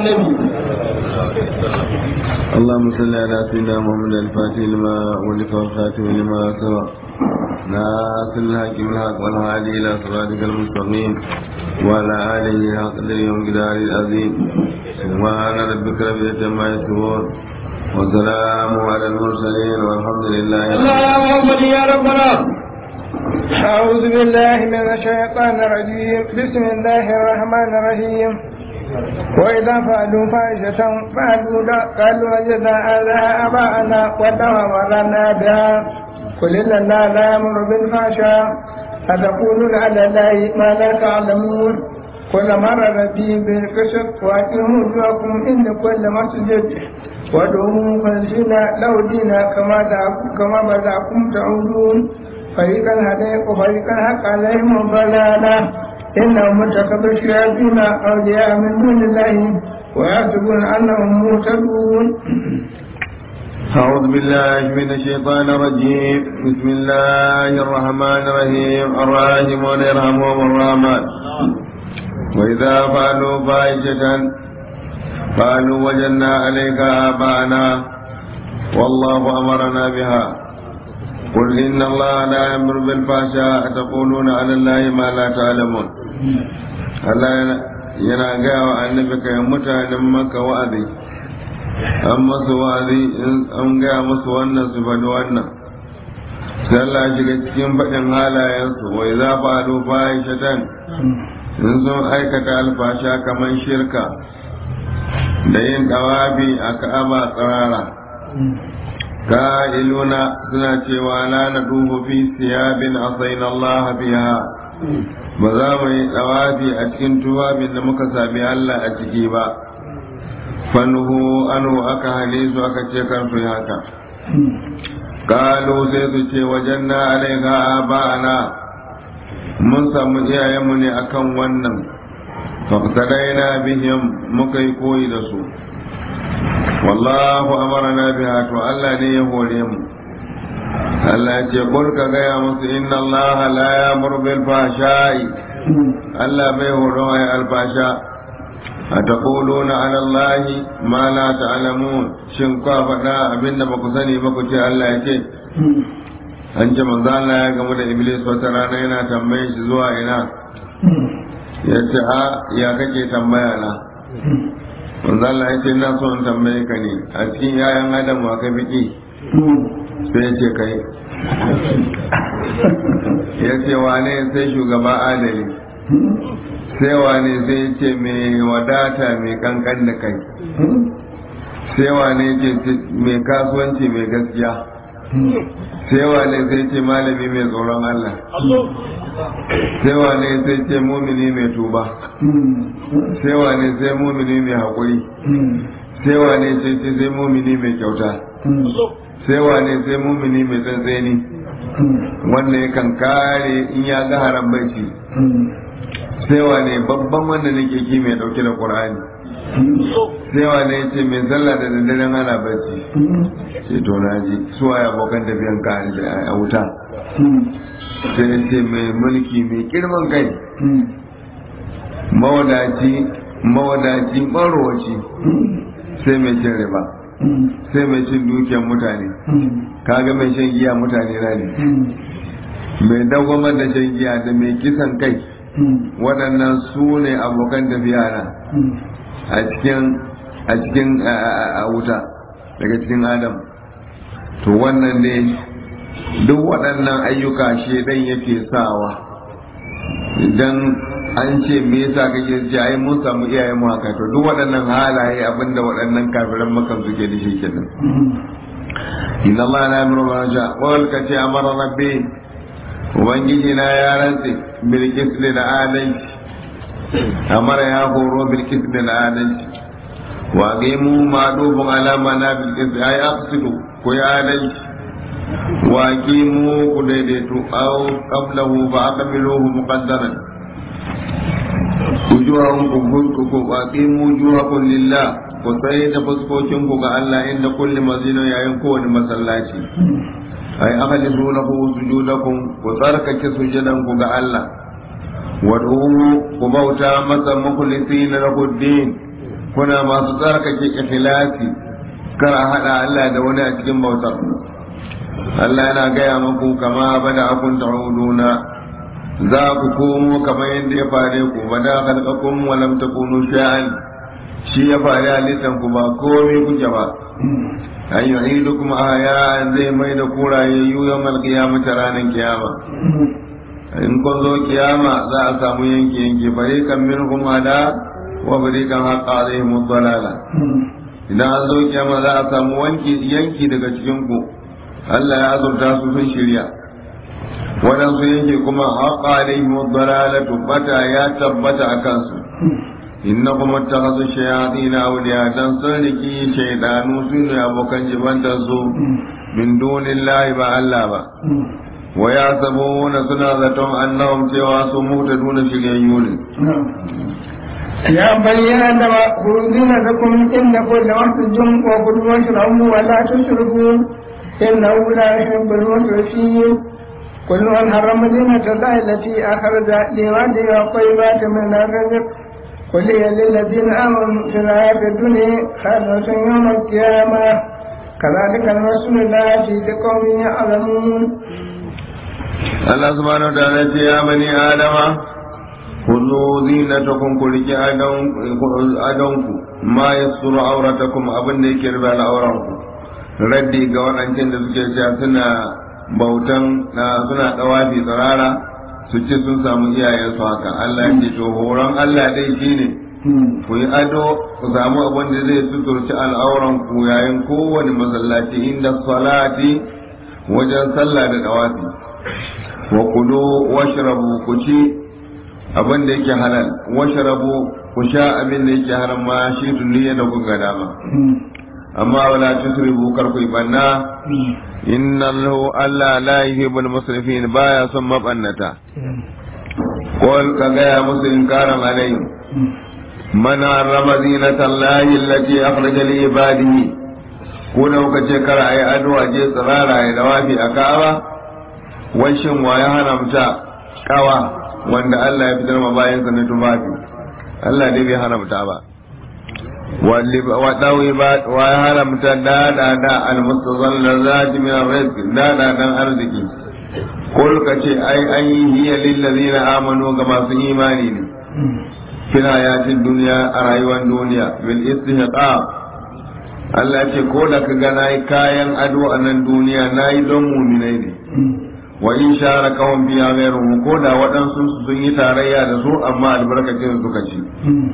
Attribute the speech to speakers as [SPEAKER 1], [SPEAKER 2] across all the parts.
[SPEAKER 1] annabi
[SPEAKER 2] اللهم صل على سيدنا محمد الفاتح لما ولف والخاتم لما سبق ناصر الحق بالحق والهادي الى صراطك المستقيم وعلى اله حق اليوم قدار العظيم سبحان ربك رب العزه عما يصفون وسلام على المرسلين والحمد لله رب
[SPEAKER 1] اللهم صل يا ربنا أعوذ بالله من الشيطان الرجيم بسم الله الرحمن الرحيم وإذا فعلوا فاحشة فعلوا قالوا وجدنا آلهة آباءنا وتمرنا بها قل إن الله لا يأمر بالفحشاء أتقولون على الله ما لا تعلمون كل مرة ربي بالقسط وأقيموا وجوهكم عند كل مسجد وادعوه مخلصين له دينا كما كما بدأكم تعودون فريقا هديت وفريقا حق عليهم الضلالة إنهم اتخذوا الشياطين أولياء من دون الله ويحسبون أنهم مهتدون
[SPEAKER 2] أعوذ بالله من الشيطان الرجيم بسم الله الرحمن الرحيم الراحمون يرحمهم الرحمن وإذا فعلوا فاحشة قالوا وجدنا عليك آباءنا والله أمرنا بها قل إن الله لا يأمر بالفحشاء تقولون على الله ما لا تعلمون Allah yana gaya wa annabi kai mutanen maka wa'azi an masu wa'azi an gaya musu wannan su faɗi wannan sai Allah shiga cikin faɗin halayensu wai za faɗo bayan shatan in sun aikata alfasha kamar shirka da yin ɗawabi a ka'aba tsirara ka'iluna suna cewa la na dubu fi siyabin asaina Allah biha ba za mu yi ɗawabi a cikin tuwabin da muka sami Allah a ciki ba fanhu anu aka hane su aka ce kan su haka kalu sai su ce wajen na alaika aba'ana mun samu iyayenmu ne akan wannan faƙadaina bihim muka yi koyi da su wallahu amarana biha to Allah ne ya hore mu Allah ya ce kul ka gaya musu inna Allah la ya'muru bil fahsha'i Allah bai horo ai alfasha ataquluna ala Allah ma la ta'lamun shin ka faɗa abinda ba ku sani ba ku ce Allah ya ce an ce manzo Allah ya gamu da Iblis wata rana yana tambaye shi zuwa ina ya ce a ya kake tambaya na manzo Allah ya ce ina so in tambaye ka ne a cikin yayan Adam wa ka biki sai ya ce kai ya ce wane sai shugaba adali sai wane sai ce mai wadata mai kankan da kai sai wane ce mai kasuwanci mai gaskiya sai wane sai ce malami mai tsoron Allah sai wane sai ce mumini mai tuba sai wane sai mumini mai haƙuri sai wane sai ce sai mumini mai kyauta sai wane sai mumini mai tsantseni wanda yakan kare in ya ga haram bacci sai wane babban wanda nake ki mai dauke da qur'ani sai wane ya ce mai sallah da daddaren ana bacci sai to na ji suwa ya abokan tafiyan ka a wuta sai ya ce mai mulki mai girman kai mawadaci mawadaci marowaci sai mai cin riba sai mai cin dukiyar mutane kaga mai shan giya mutane na ne mai dagwamar da shan giya da mai kisan kai waɗannan su ne abokan tafiya na a cikin a cikin a wuta daga cikin adam to wannan ne duk waɗannan ayyuka shedan yake sawa idan an ce me yasa kake ce ai mun samu iyayen mu haka to duk waɗannan halaye abinda waɗannan kafiran makan suke da shi kenan inna allaha la yamuru bil fahsha wal kace amara rabbi ubangiji na ya rantse bil qisli da adalci amara ya horo bil qisli da adalci wa qimu ma'dubun ala mana bil qisli ay aqsidu ko ya adalci wa qimu ku daidaitu aw qablahu fa aqbiluhu muqaddaran wujuhahum ku ku aqimu wujuhakum lillah ku tsaye da fuskokin ku ga Allah inda kulli mazina yayin kowane masallaci ai akhlisu lahu sujudakum ku tsarkake sujudan ku ga Allah wad'uhu ku bauta masa mukhlisina lahu din kuna masu tsarkake ikhlasi kar a hada Allah da wani a cikin bautar Allah yana gaya muku kama bada akun ta'uduna za ku komo kamar yadda ya fare ku bada khalqakum wa lam takunu shay'an shi ya fare halittan ku ba komai kuke ba an yu'idukum aya zai mai da kuraye yawmal qiyamati ranar kiyama in kun zo kiyama za a samu yanki yanki fariqan minhum hada wa fariqan haqqa alaihim dhalala idan an zo kiyama za a samu wanki yanki daga cikin ku Allah ya azurta su sun shirya waɗansu yanki kuma haqqa alaihim dhalalatu bata ya tabbata a kansu innakum ittakhadhu shayatin awliya dan sun riki shaydanu su ne abokan jibantar su min dunillahi ba Allah ba wa yasabuna suna zaton annahum cewa su muhtaduna shiryayyu ne
[SPEAKER 1] يا بني آدم خذوا زينتكم عند كل مسجد وكلوا واشربوا ولا تشركوا إنه لا يحب المسرفين كل من حرم زينة الله التي أخرج لعباده والطيبات من الرزق قل هي للذين آمنوا في الحياة الدنيا خالصة يوم القيامة كذلك الرسول الله في قوم يعلمون
[SPEAKER 2] Allah subhanahu wa ta'ala ce ya bani adama kullu zinatakum ku riki adonku ma yasuru auratakum abin da yake rufe al'auranku raddi ga waɗancan da suke cewa suna bautan suna ɗawafi tsirara su ce sun samu iyayensu haka Allah ya ce to horon Allah dai shine ku yi ado ku samu abin da zai suturci al'auranku yayin kowane masallaci inda salati wajen sallah da ɗawafi wa kulu washrabu ku ci abin da yake halal washrabu ku sha abin da yake haram ma shi tunniya da kuka dama amma wala tusrifu kar ku banna inna lahu alla la yuhibbul musrifin baya son mabannata qul ka ga musu inkaran alai man harrama zinata allahi allati akhraja li ibadihi ko da kuka ce kar ayi ado a je tsirara ya dawafi a ka'aba wai shin wa ya haramta kawa wanda Allah ya fitar ma bayansa na tufafi Allah dai bai haramta ba wa dawi ba wa ya haramta dada da almustazallazati min arrizq dada dan arziki kul ka ce ai an yi hiya lil ladina amanu ga masu imani ne fil hayatin duniya a rayuwar duniya bil istihqaq Allah ce ko da ka ga nayi kayan ado a nan duniya nayi don muminai ne wa in shara kawon biya gairu ko da waɗansu sun yi tarayya da su amma albarkacin suka ci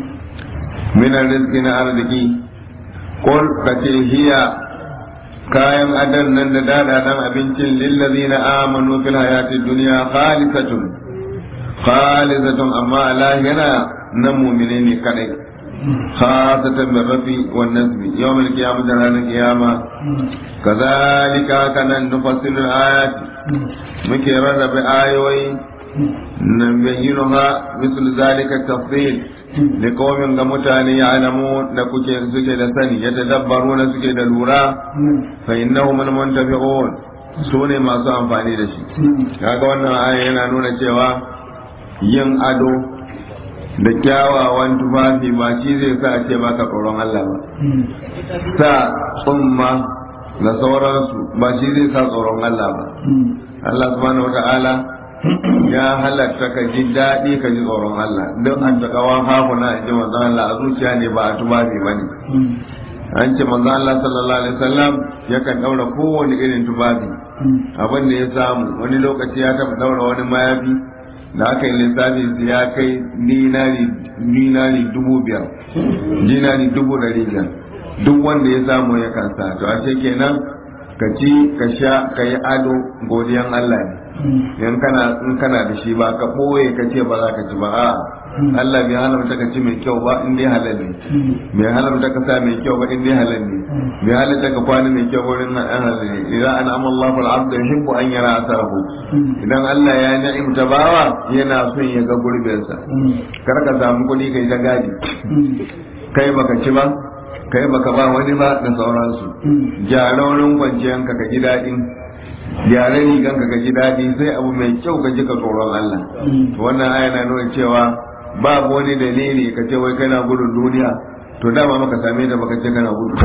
[SPEAKER 2] minan rizki na arziki ko ka ce hiya kayan adan nan da dadadan abincin lillazi na amanu fil hayatid duniya khalisatun khalisatun amma lahira na mumine ne kadai khasatan bin rafi wan nasbi yawmal qiyamah da ranar kiyama kazalika kanan nufassilu ayati muke rarrabe ayoyi nan bayyinuha misal zalika tafsil da komin ga mutane ya alamu da kuke suke da sani ya tadabbaru na suke da lura fa innahu man muntafi'un su ne masu amfani da shi kaga wannan aya yana nuna cewa yin ado da kyawawan tufafi ba shi zai sa a ce baka tsoron Allah ba sa tsumma da sauransu ba shi zai sa tsoron Allah ba Allah subhanahu wa ta'ala ya halatta ka ji daɗi ka ji tsoron Allah don an ta kawan hafuna a ji manzon Allah a zuciya ne ba a tufafi ba ne an ce manzon Allah sallallahu alaihi wasallam yakan ɗaura kowane irin tufafi abin da ya samu wani lokaci ya taɓa ɗaura wani mayafi da aka yi lissafi ya kai dinari dubu biyar dinari dubu ɗari biyar duk wanda ya samu ya kansa to ashe kenan ka ci ka sha ka yi ado godiyan Allah ne in kana in kana da shi ba ka ɓoye ka ce ba za ka ci ba a Allah bai halarta ka ci mai kyau ba in dai halal ne bai halarta ka sa mai kyau ba in dai halal ne bai halarta ka kwana mai kyau wurin nan an halal ne idan an amma Allah fal abd yuhibbu an yara asarahu idan Allah ya ni'imta bawa yana son ya ga gurbinsa kar ka samu kuɗi kai ta gadi kai baka ci ba kai baka ba wani ba da sauransu gyara wurin kwanciyanka ka ji daɗin gyara riganka ka ji daɗi sai abu mai kyau ka ji ka tsoron Allah wannan aya na nuna cewa babu wani dalili ka ce wai kana gudun duniya to dama maka same ta baka ce kana gudu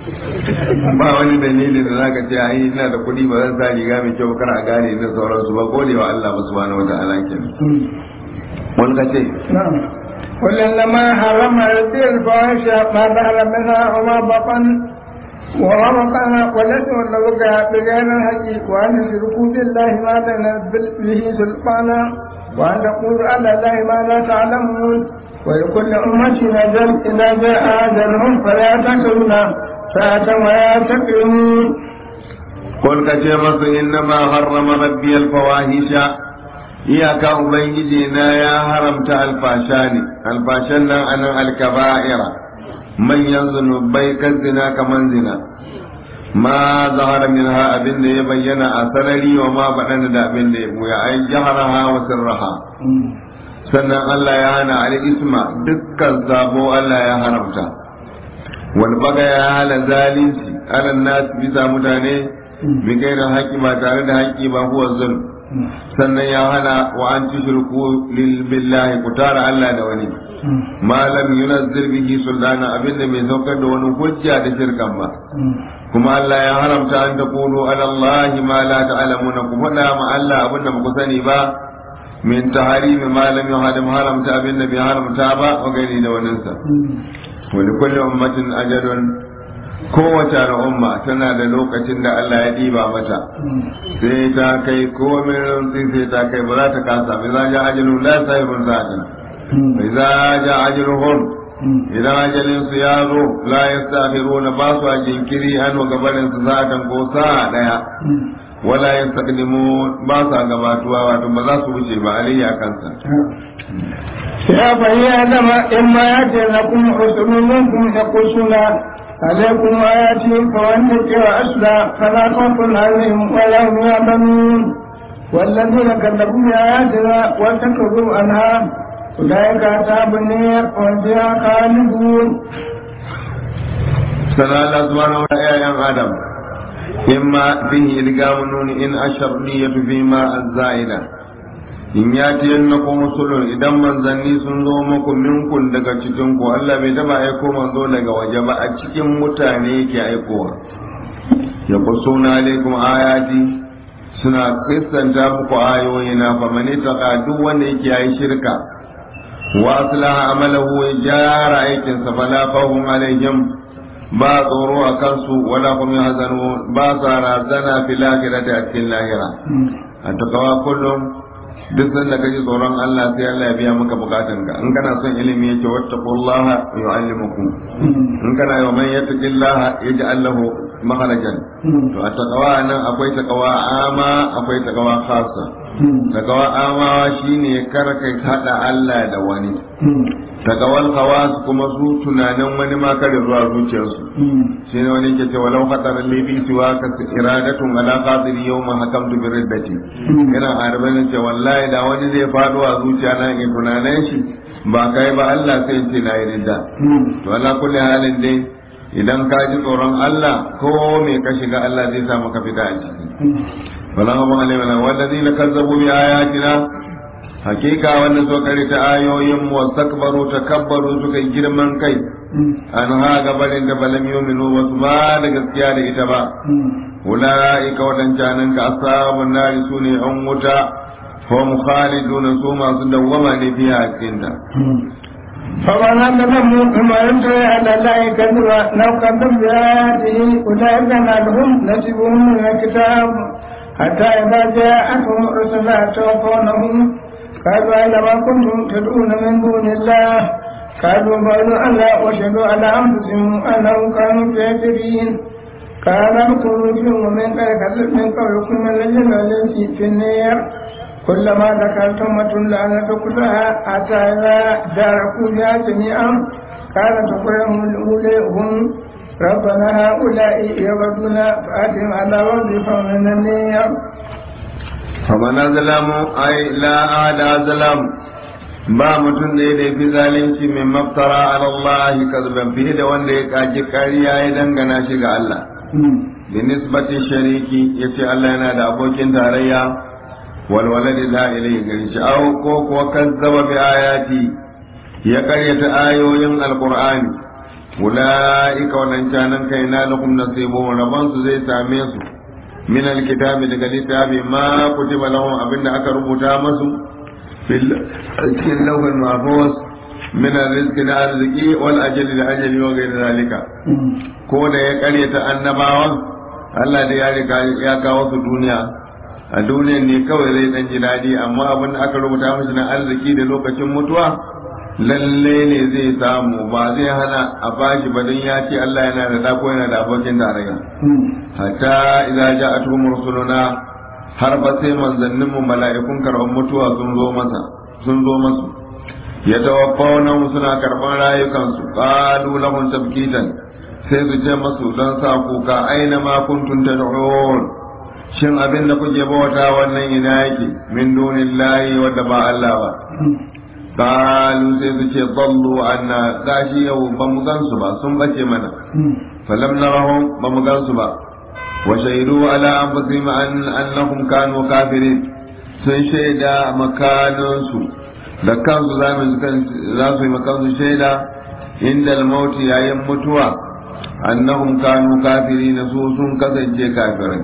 [SPEAKER 2] ba wani dalili da zaka ce ai ina da kuɗi ba zan sa riga mai kyau kar a gane da sauransu ba gode wa Allah subhanahu wataala kenan wani ka ce
[SPEAKER 1] نعم قل إنما حرم ربي الفواحش ما ظهر منها وما بطن وما بطن والاسم والنبغى بغير الحق وأن يشركوا بالله ما لم ينزل به سلطانا وأن تقولوا على الله ما لا تعلمون ولكل أمة أجل إذا جاء أجلهم فلا تكلون ساعة ولا تكلمون
[SPEAKER 2] قل كتير إنما حرم ربي الفواحش iyaka ubangiji na ya haramta alfasha ne alfashan nan anan alkaba'ira manyan zunubai kan zina kaman zina ma zahara minha abin da ya bayyana a sarari wa ma baɗana da abin da ya buya ai jaharaha wa sirraha sannan Allah ya hana al isma dukkan sabo Allah ya haramta wal baga ya hala zalunci ala nas bisa mutane bi gairin haƙi ba tare da haƙi ba huwa zulm sannan ya hana wa an tushriku lil billahi ku tara Allah da wani ma lam yunazzil bihi sultana abinda mai saukar da wani hujja da shirkan ba kuma Allah ya haramta an taqulu ala Allah ma la ta'lamuna ku faɗa ma Allah abinda ba ku sani ba min taharimi ma lam yuhadim haramta abinda bai haramta ba wa gani da waninsa wa likulli ummatin ajalun kowace al'umma tana da lokacin da Allah ya diba mata sai ta kai komai rantsi sai ta kai ba za ta kasa bai za ja ajalun la sahibun sa'atin bai za ja ajaluhum idan ajalin su ya zo la yastakhiruna ba su a jinkiri an wa gabarin su sa'atan ko sa'a daya wala yastaqdimu ba su a gabatuwa wato ba za su wuce ba alayya kansa
[SPEAKER 1] يا بني آدم إما يأتي لكم رسل منكم يقصون عليكم آياتي فوانتك وأسلى فلا خوف عليهم ولا هم يعلمون والذين كذبوا بآياتنا وتكبروا عنها أولئك أصحاب النار هم فيها خالدون
[SPEAKER 2] sana Allah subhanahu wa ta'ala yan adam imma fihi ilgamu nun in asharniyatu fi ma az-zaida in ya ce yannakum rusulun idan manzanni sun zo muku minkun daga cikin ku Allah bai taba aiko manzo daga waje ba a cikin mutane yake aikowa ya kusuna alaikum ayati suna kristanta muku ayoyi na fa mani taqa duk wanda yake yayi shirka wa aslaha amalahu ya gyara aikinsa fala fahum alaihim ba tsoro a kansu wala kuma hazanu ba sa razana fil akhirati a cikin lahira a takawa kullum duk sanda kaji tsoron Allah sai Allah ya biya maka bukatun ka in kana son ilimi yake wattaqullaha yu'allimukum in kana yau man yattaqillaha yaj'al lahu makharajan to a takawa nan akwai takawa ama akwai takawa khassa takawa ama shine kar kai hada Allah da wani tagawal hawas kuma su tunanin wani ma kare zuwa zuciyarsu shi ne wani ke ce walau khatar libi siwa ka iradatun ala qadir yawma hakamtu bi riddati ina arba'in ce wallahi da wani zai fado a zuciya na in tunanin shi ba kai ba Allah sai ce na yi ridda to ala kulli halin dai idan ka ji tsoron Allah ko me ka shiga Allah zai sa maka fita a ciki wala ma alaihi wa alladhina kazzabu bi ayatina hakika wanda so kare ta ayoyin mu wastakbaru takabbaru suka yi girman kai an ha gabarin da balam yuminu ba su ba da gaskiya da ita ba ulaika wadancanan ka ashabun nari sune an wuta hum khaliduna su masu dawwama ne fiya a cikin ta
[SPEAKER 1] فمن أظلم مما يمتلئ على الله كذبا لو كذب بآياته أولئك لهم نصيبهم من الكتاب حتى إذا جاءتهم رسلا توفونهم قالوا أين ما كنتم تدعون من دون الله قالوا بعدوا ألا وشهدوا على أنفسهم أنهم كانوا كافرين قال ادخلوا فيهم من من قولكم من الجن والإنس في النار كلما ذكرت أمة لعنة كلها حتى إذا داركوا بها جميعا قالت أخرهم الأولى هم ربنا هؤلاء يغدون فآتهم على وظيفة من النار
[SPEAKER 2] فمن أظلم أي لا أحد أظلم ba mutum da ya fi zalunci mai maftara ala Allah kazban fiye da wanda ya kaji kariya ya dangana shi ga Allah bi nisbati shariki yace Allah yana da abokin tarayya wal waladi la ilayhi gari shi aw ko ko kazzaba bi ayati ya karyata ayoyin alqur'ani ula'ika wannan canan kai na lakum nasibun rabon su zai same su min alkitabi daga littafi ma kutiba lahum abinda aka rubuta masu fil cikin lawhul mahfuz min arrizqi na arziki wal ajali da ajali wa ghayr zalika ko da ya karyata annabawan Allah da ya riga ya kawo su duniya a duniya ne kawai zai dan ji dadi amma abin da aka rubuta mashi na arziki da lokacin mutuwa lalle ne zai samu ba zai hana a bashi ba don ya ce Allah yana da dako yana da abokin tarayya hatta idza ja'atuhum rusuluna har ba sai manzannin mu mala'ikun karban mutuwa sun zo masa sun zo masu ya tawaffawna suna karban rayukan su qalu lahum tabkitan sai su ce masu don sa kuka aina ma kuntum tad'un shin abin da kuke bauta wannan ina yake min dunillahi wadda ba Allah ba قالوا sai su ce ballu anna gashi yau ba mu gansu ba sun bace mana falam narahum ba mu gansu ba wa shaidu ala anfusihim an annahum kanu kafirin sun shaida makanansu da kansu za su yi makansu shaida inda mauti yayin mutuwa annahum kanu kafirin su sun kasance kafirai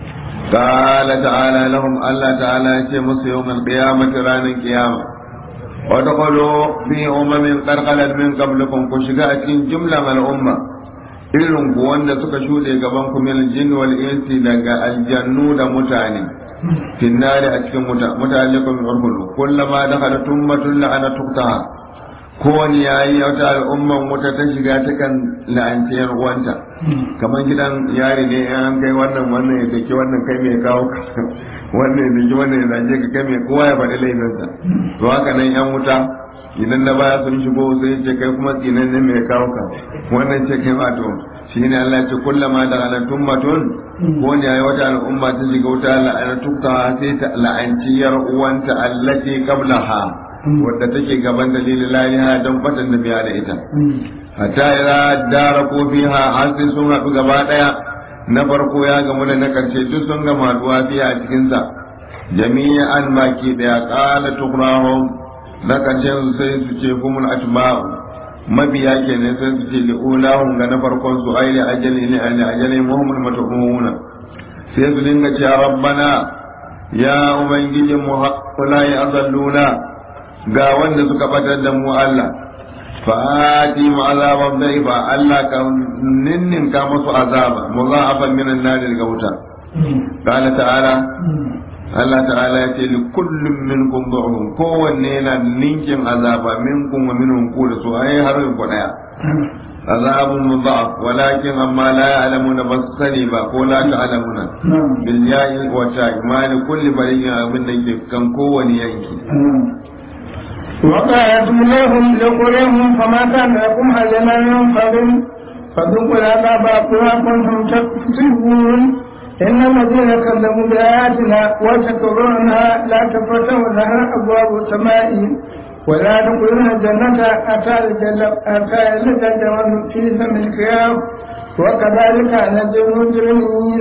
[SPEAKER 2] قال تعالى لهم الله تعالى يشمس يوم القيامة رانا القيامة ودخلوا في أمم قد خلت من قبلكم كشغاء جملة من الأمة irin ku wanda suka shuɗe gaban ku min jin wal insi daga aljannu da mutane finnari a cikin mutane kun urhulu kullama dakhala tummatun la'ana tuktaha kowane yayi wata al'umman wuta ta shiga ta kan la'anci yar uwanta kamar gidan yari ne an kai wannan wannan ya dake wannan kai mai kawo wannan ya dake wannan ya zage ka kai mai kowa ya faɗi laifinsa to haka nan yan wuta idan na baya sun shigo sai ce kai kuma tsinan ne mai kawo ka wannan ce kai ma to shi ne Allah ce kullama da alantun matun ko ne yayi wata al'umma ta shiga wuta la'antukta sai ta la'anci yar uwanta allati qablaha wadda take gaban dalilin laliha don fatan da biya da ita hatta ira dara ko fiha har sai sun haɗu gaba ɗaya na farko ya gamu da na karshe duk sun gama haɗuwa fiya a cikinsa jami'an baki ɗaya ƙala tukrahum na ƙarshen sai su ce kumul atba'u mabiya kenan sai su ce li'ulahum ga na farkon su aile ajali ne aile ajali muhammad matu'una sai su dinga cewa rabbana ya ubangijin mu haƙula ya azalluna ga wanda suka batar da mu Allah fa'ati mu azaban bai ba Allah ka ninnin ka musu azaba muza'afan minan nar daga wuta qala ta'ala Allah ta'ala ya ce li kullum minkum du'un kowanne yana ninkin azaba minkum wa minhum ku da su ai har ku daya azabun mudha'af walakin amma la ya'lamuna bas sani ba ko la ta'lamuna bil ya'i wa ta'mal kulli bariyin abin da ke kan kowanne yanki
[SPEAKER 1] وقالوا لهم لقرهم فما كان لكم أجلا فضل فذوقوا العذاب بما كنتم تكسبون إن الذين كذبوا بآياتنا وشكروا عنها لا تفتح لها أبواب السماء ولا يدخلون الجنة أتى يلج الجمل في سم الخيام وكذلك نجزي المجرمين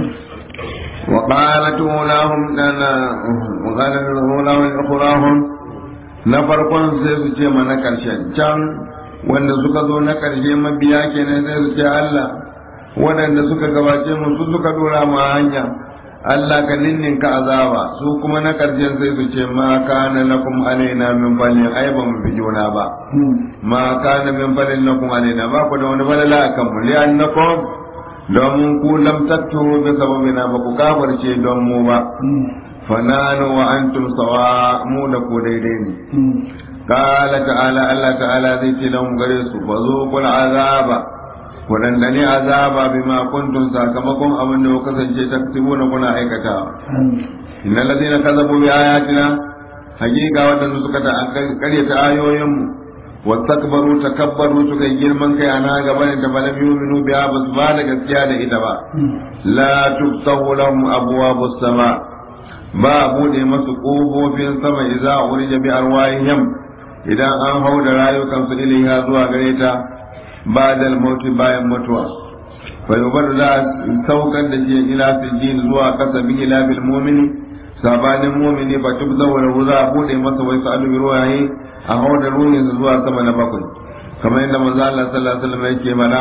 [SPEAKER 2] وقالت أولاهم لنا وقالت أولاهم أخراهم na farkon sai su ce ma na ƙarshen can wanda suka zo na ƙarshe mabiya kenan sai su ce Allah waɗanda suka gabace mu su suka dora ma hanya Allah ka ninninka azaba su kuma na ƙarshen sai su ce ma kana lakum alaina min falin ai ba mu fi juna ba ma kana min falin lakum alaina ba ku da wani falala akan mu li'annakum domin ku lam tattu bi sababina ba ku kafarce don mu ba fananu wa antum sawa mu da ku daidai ne qala ta'ala Allah ta'ala zai ce lahum gare su fa zuqul azaba waɗanda ne azaba bima kuntum sakamakon abin da kuka kasance taktibuna kuna aikatawa innal ladina kazabu bi ayatina hakika waɗanda suka ta karyata ayoyin mu wastakbaru takabbaru suka yi girman kai ana gaba ne da balam yu'minu biha basu ba da gaskiya da ita ba la tuftahu lahum abwabus sama ba bude masu ƙofofin sama idza urija bi arwahihim idan an hau da rayukansu ilaiha zuwa gare ta ba'dal mauti bayan mutuwa fa yubar za saukar da shi ila sijin zuwa kasa bi ila bil mu'mini sabanin mu'mini ba tubza wa za a bude masa wai su alu ruwaye a hau da ruhin zuwa sama na bakwai kamar yadda manzo Allah sallallahu alaihi wasallam yake mana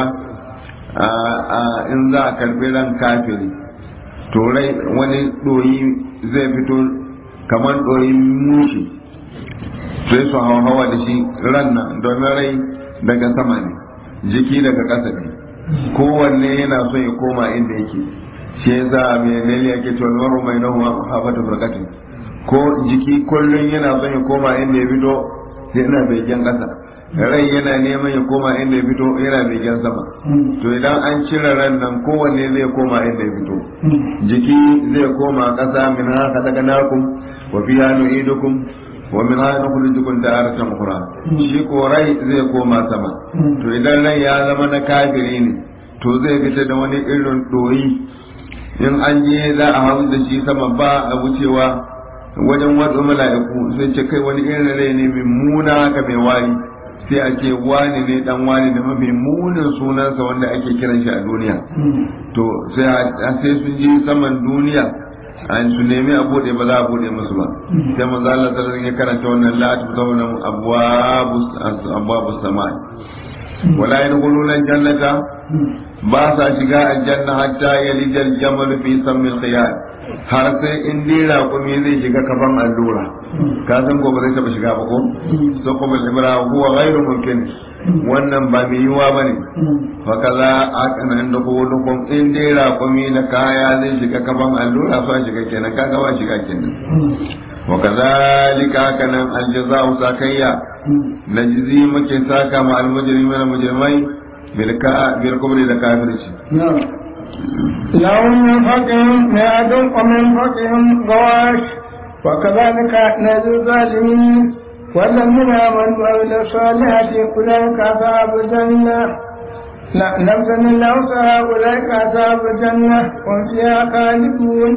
[SPEAKER 2] in za a karbi ran kafiri to rai wani doyi zai fito kamar doyin mushi sai su hawa da shi ran nan domin rai daga sama ne jiki daga ƙasa ne kowanne yana so ya koma inda yake shi yasa mai lalle yake cewa maru mai nahu hafatu barkatin ko jiki kullum yana son ya koma inda ya fito yana begen ƙasa rai yana neman ya koma inda ya fito yana begen sama to idan an cire ran nan kowanne zai koma inda ya fito jiki zai koma ƙasa min haka daga nakum wa fiha nu'idukum wa min haka nukhrijukum taratan ukhra shi ko rai zai koma sama to idan rai ya zama na kafiri ne to zai fita da wani irin doyi in an je za a hau da shi sama ba a wucewa wajen wasu mala'iku sai ce kai wani irin rai ne mai muna haka mai wari sai a ce wani ne dan wani da mafi munin sunansa wanda ake kiran shi a duniya to sai sun je saman duniya an su nemi a bude ba za a bude musu ba sai manzo Allah sallallahu ya karanta wannan la tubtawna abwabu samai wala yadkhuluna jannata ba sa shiga aljanna hatta yalijal jamal fi sammil qiyad har sai in dira kuma zai shiga kafan allura ka san ko ba zai taba shiga ba ko so kuma ibra huwa ghairu mumkin wannan ba mai yiwa bane fa kaza akan inda ko dukun in dira kuma na kaya zai shiga kafan allura fa shiga kenan kaga ba shiga kenan wa kazalika kanan aljaza'u sakayya najzi muke saka ma almujrimin mujrimai بالكبر إلى كافر
[SPEAKER 1] لهم من فوقهم مئات ومن فوقهم غواش وكذلك نجزي الظالمين والذين آمنوا وعملوا الصالحات أولئك أصحاب الجنة لا نفسا إلا وسعها أولئك أصحاب الجنة هم فيها خالدون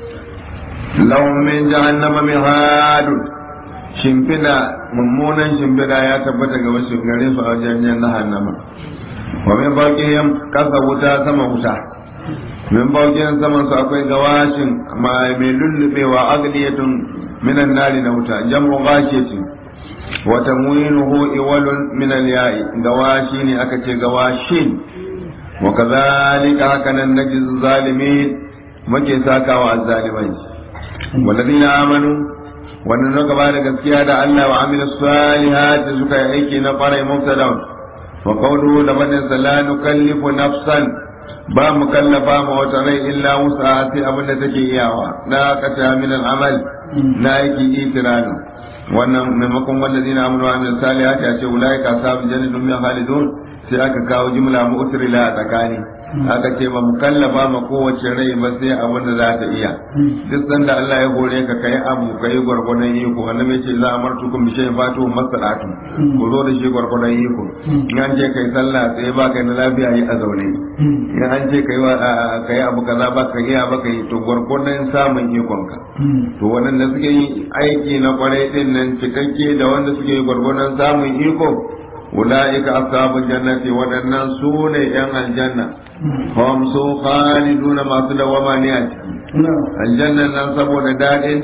[SPEAKER 2] لهم من جهنم مهاد shimfiɗa mummunan shimfiɗa ya tabbata ga wasu gare su a wajen jahannama wa min fawqihim kasa wuta sama wuta min fawqihim saman su akwai gawashin mai lullubewa agliyatun minan nari na wuta jam'u ghashiyatin wa tamwinuhu iwalun min al-ya'i gawashi ne aka ce gawashin wa kadhalika hakanan najiz zalimin muke sakawa azzalimai walladina amanu wannan na gaba da gaskiya da Allah wa amila salihat suka yi aiki na kwarai mubtada wa qawluhu da banin la nukallifu nafsan ba mu kallafa ma wata rai illa wusa sai abin da take iyawa na kata min amal na aiki itiranu wannan maimakon wallazina amanu wa amila salihat ya ce ulaika ashabul jannati hum khalidun sai aka kawo jumla mu'tirila a tsakani aka ce ba mu kallafa ma kowace rai ba sai abin da za ta iya duk sanda Allah ya hore ka kai abu kai gwargwadon iko annabi ce za a martu kun bi shay'in fatu masalatu ku zo da shi gwargwadon iko in an ce kai sallah sai ba kai na lafiya yi a zaune in an ce kai kai abu kaza ba ka iya ba kai to gwargwadon samun ikon ka to wannan suke yi aiki na kwarai din nan cikakke da wanda suke yi gwargwadon samun iko أولئك أصحاب الجنة ودنا سون ين الجنة هم سو خالدون ما صدى وما نيات الجنة ننصب ونداد انت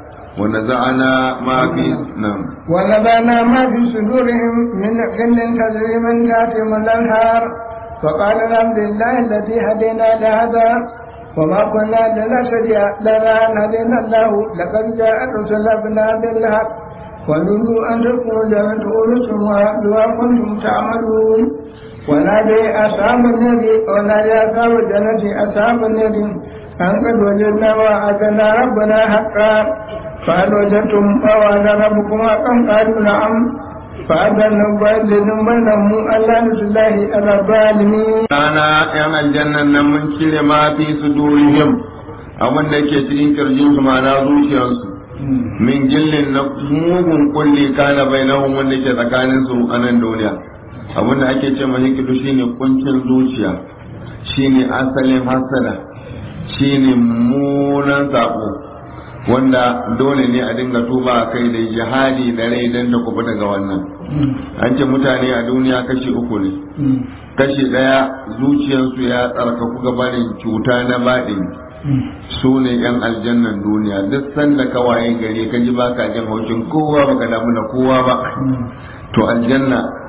[SPEAKER 2] ونزعنا ما في نعم
[SPEAKER 1] ونزعنا ما في صدورهم من غل تجري من تحتهم الأنهار فقال الحمد لله الذي هدينا لهذا وما كنا لنهتدي لنا أن هدينا الله لقد جاءت رسل ابنا بالحق ونودوا أن تكونوا جنة أورثها بما كنتم تعملون ونادي أصحاب النبي ونادي أصحاب الجنة أصحاب النبي أن قد وجدنا وعدنا ربنا حقا فهل وجدتم ما وعد ربكم حقا قالوا نعم فأذن مبين بينهم أن لعنة الله على الظالمين.
[SPEAKER 2] أنا أنا الجنة من كل ما في صدورهم abin da ke cikin kirjinsu ma na zuciyarsu min gillin na mugun kulli kana bainahum wanda ke tsakanin su a nan duniya abinda ake ce mai hikidu shine kuncin zuciya shine asalin hasada shine munan sako wanda dole ne a dinga tuba a kai da jihadi da rai don da kuɓa daga wannan an ce mutane a duniya kashi uku ne kashi ɗaya zuciyarsu ya tsarkaku gabanin cuta na baɗin su ne yan aljannan duniya duk sanda ka waye gari ka ji baka jin haushin kowa baka damu da kowa ba to aljanna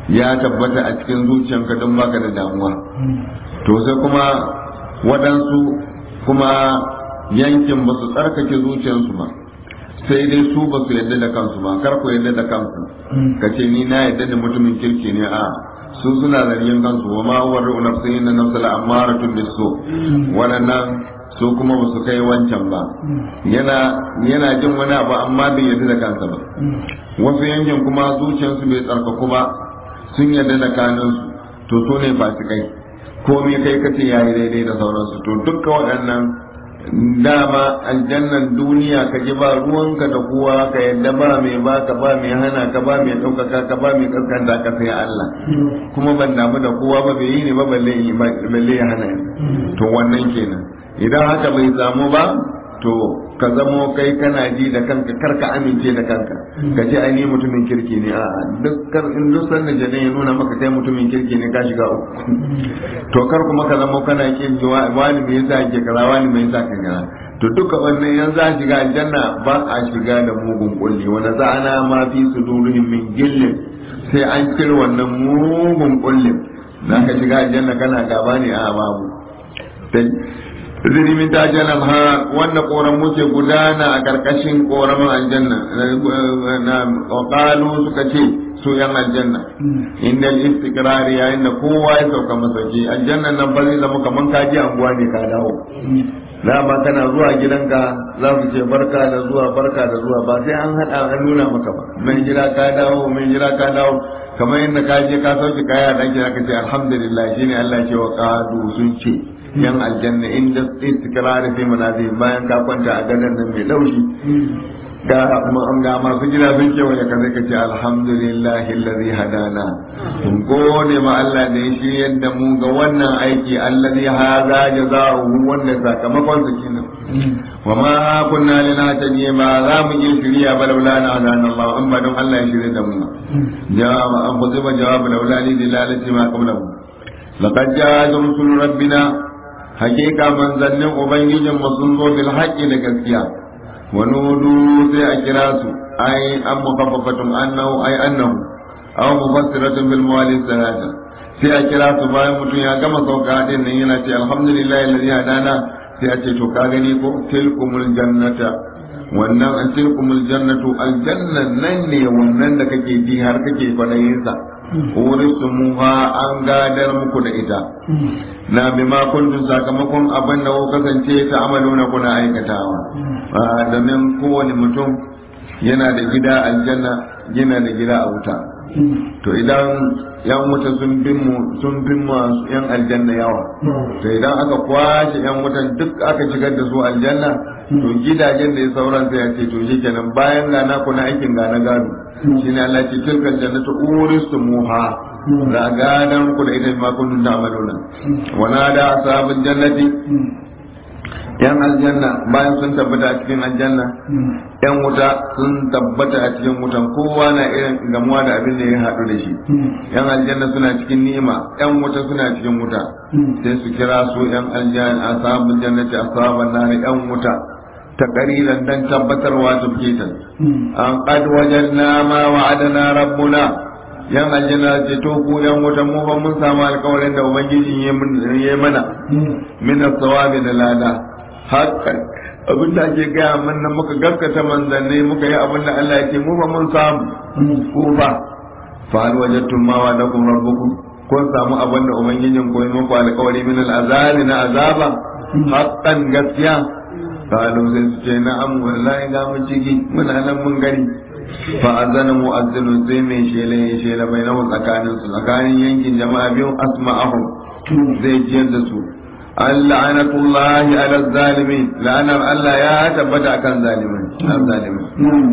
[SPEAKER 2] ya tabbata a cikin zuciyanka don baka da damuwa to sai kuma waɗansu kuma yankin ba su tsarkake zuciyarsu ba sai dai su ba su yadda da kansu ba kar ku yadda da kansu ka ce ni na yadda da mutumin kirki ne a su suna zargin kansu wa ma wa ru'u nafsihi na nafsala amaratun bisu waɗannan su kuma ba su kai wancan ba yana yana jin wani abu amma bai yadda da kansa ba wasu yankin kuma zuciyarsu bai tsarkaku ba sun yadda da kanunsu to su ne fasikai komai kai kace yayi daidai da sauransu to dukkan waɗannan dama aljannan duniya ka ji ba ruwanka da kowa ka yadda ba mai baka ba mai hana ka ba mai ɗaukaka ka ba mai kaskanta ka sai Allah kuma ban damu da kowa ba bai yi ne ba balle ya hana to wannan kenan idan haka bai samu ba to ka zamo kai kana ji da kanka kar ka amince da kanka ka ce ai ni mutumin kirki ne a dukkan in duk sanda jane ya nuna maka kai mutumin kirki ne ka shiga uku to kar kuma ka zamo kana kin ji wani me yasa ke kaza wani me yasa ka kaza to duka wannan yanzu a shiga aljanna ba a shiga da mugun kulli wanda za'ana ma fi sudurihim min gillin sai an cire wannan mugun kullin za ka shiga aljanna kana gaba ne a babu zini min ta janam ha wanda koran muke gudana a karkashin koramin aljanna na qalu suka ce su yan aljanna inda istiqrari yayin da kowa ya sauka masauki aljanna nan ba zai zama kaman kaji anguwa ne ka dawo dama kana zuwa gidanka za su ce barka da zuwa barka da zuwa ba sai an hada an nuna maka ba mai jira ka dawo mai jira ka dawo kamar yadda ka je ka sauke kaya da ake ka ce alhamdulillah shine Allah ce wa qadu sun ce yan aljanna inda istikrari fi manazil bayan ka kwanta a gadon nan mai laushi ga ga masu gida sun ce wani ka ka ce alhamdulillahi allazi hadana mun gode ma Allah da ya shi yadda mu ga wannan aiki allazi hadha jazaohu wanda sakamakon su kenan wa ma kunna linahtadi ma za mu yi shiriya ba laula na hadana Allah an ba don Allah ya shirye da mu jawab an kuziba jawab laula li dilalati ma qablahu laqad jaa rusul rabbina hakika manzannin ubangijin mu sun zo bil haqqi da gaskiya wa nudu sai a kira su ai an mukaffafatun annahu ai annahu aw mufassiratun bil mawali salata sai a kira su bayan mutum ya gama sauka din nan yana ce alhamdulillah alladhi hadana sai a ce to ka gani ko tilkumul jannata wannan an tilkumul jannatu aljanna nan ne wannan da kake ji har kake kwadayin sa muha an gadar muku da ita na bima kuntum sakamakon abin da kuka kasance ta amaluna kuna aikatawa domin kowane mutum yana da gida aljanna yana da gida a wuta to idan yan wuta sun bin mu sun bin masu yan aljanna yawa to idan aka kwashe yan wutan duk aka shigar da su aljanna to gidajen da ya sauran sai ya ce to shikenan bayan ga na kuna aikin ga na gado shine Allah ce tilkal jannatu uristumuha da gadan ku da ita ma kuntum ta'maluna wa nada ashabul jannati yan aljanna bayan sun tabbata a cikin aljanna yan wuta sun tabbata a cikin wutan kowa na irin gamuwa da abin da ya haɗu da shi yan aljanna suna cikin ni'ima yan wuta suna cikin wuta sai su kira su yan aljanna ashabul jannati ashaban nar yan wuta ta ƙariran don tabbatarwa tufkitan an qad wajadna ma wa'adana rabbuna yan aljanna ce to ku yan wuta mu ba mun samu alƙawarin da ubangiji ya mana min as-sawabi da lada hakan abin da ake gaya min nan muka gaskata manzanni muka yi abin da Allah ya ce mu ba mun samu ku ba fa hal wajadtum ma wa'adakum rabbukum kun samu abin da ubangijin ko muku alƙawari min al-azabi na azaba hakan gaskiya kalu sai su ce na'am wallahi ga mu ciki muna nan mun gani fa azana mu'azzinu sai mai shela ya shela bai nawa tsakanin su tsakanin yankin jama'a biyu asma'ahum zai jiyar da su la'anatullahi ala zalimin la'anar Allah ya tabbata akan zalimin zalimin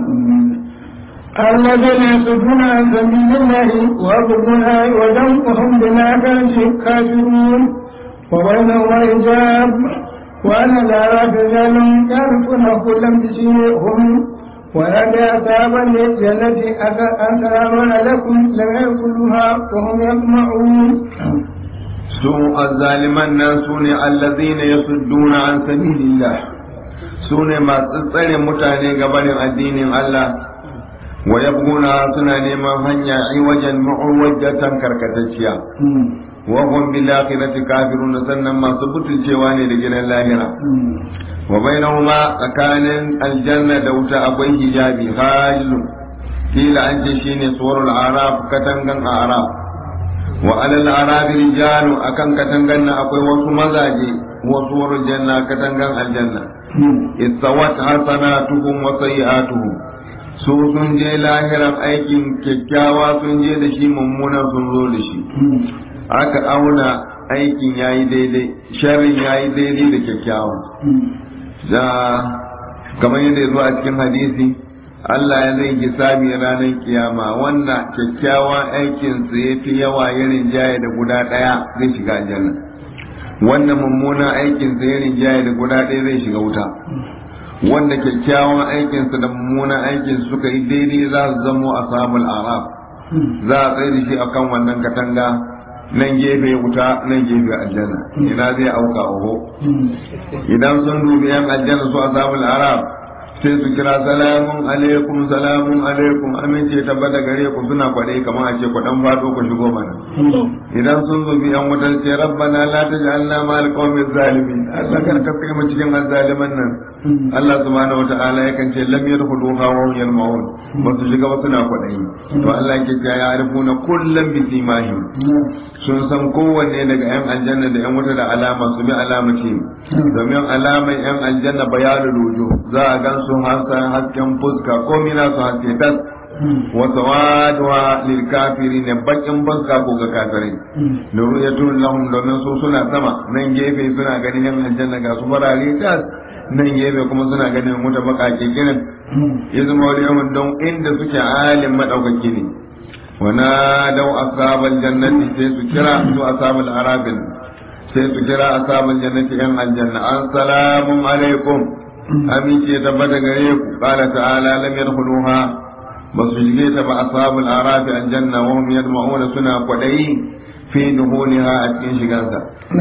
[SPEAKER 1] الذين يصدون عن سبيل الله ويبغونها عوجا وهم بالآخرة كافرون وبينهما حجاب وأنا لا رجال يعرفون كلا بسيرهم ونادى أصحاب الجنة أن سلام عليكم لم يأكلوها وهم يطمعون
[SPEAKER 2] su azzaliman nan su ne allazina yasudduna an sabilillah su ne masu tsare mutane gabanin addinin Allah wa yabguna suna neman hanya wajen mu'awwajatan karkatacciya wa hum bil akhirati kafirun sannan masu butulcewa ne da gidan lahira wa bainahuma tsakanin aljanna da wuta akwai hijabi hajlun kila an ce shine suwarul araf katangan araf wa alal araf rijalu akan katangan na akwai wasu mazaje wa suwarul janna katangan aljanna istawat hasanatuhum wa sayi'atuhum su sun je lahiran aikin kyakkyawa sun je da shi mummuna sun zo da shi aka auna aikin yayi daidai sharrin yayi daidai da kyakkyawa da kamar yadda ya zo a cikin hadisi Allah ya zai hisabi ranar kiyama wanda kyakkyawan aikinsa ya fi yawa ya rinjaye da guda ɗaya zai shiga aljanna wanda mummunan aikinsa ya rinjaye da guda ɗaya zai shiga wuta wanda kyakkyawan aikinsa da mummunan aikin suka yi daidai za su zamo a samun araf za a tsaye da shi akan wannan katanga nan gefe wuta nan gefe aljanna ina zai auka oho idan sun dubi yan aljanna su a samun araf sai su kira salamun alaikum salamun alaikum amince tabbata gare ku suna kwaɗe kamar a ce ku dan fado ku shigo mana idan sun zo bi an wutar ce rabbana la taj'alna ma alqawmi zalimin Allah kar ka saka mu cikin azzaliman nan Allah subhanahu wata'ala yakan ce lam yadkhuluha wa hum yalmaun ba su shiga ba suna kwaɗayi to Allah yake ce ya arifuna kullam bi simahim sun san kowanne daga yan aljanna da yan wuta da alama su bi alama ce domin alamar yan aljanna bayanul wujuh za a gan su hasan hasken fuska ko mina su haske tas wa sawaduha lil kafirin bakin fuska ko ga kafirai domin ya tun lahum domin su suna sama nan gefe suna ganin yan aljanna ga su farare tas nan gefe kuma suna ganin wuta bakake kiran ya zama wani yawan don inda suke halin madaukaki ne wana dau ashabal jannati sai su kira su ashabal arabin sai su kira ashabal jannati yan aljanna assalamu alaikum amince tabbata gare ku qala ta'ala lam yadkhuluha ba su shige ta ba ashabul arafi aljanna wa hum yadma'una suna kwadayi fi duhuliha a cikin shigansa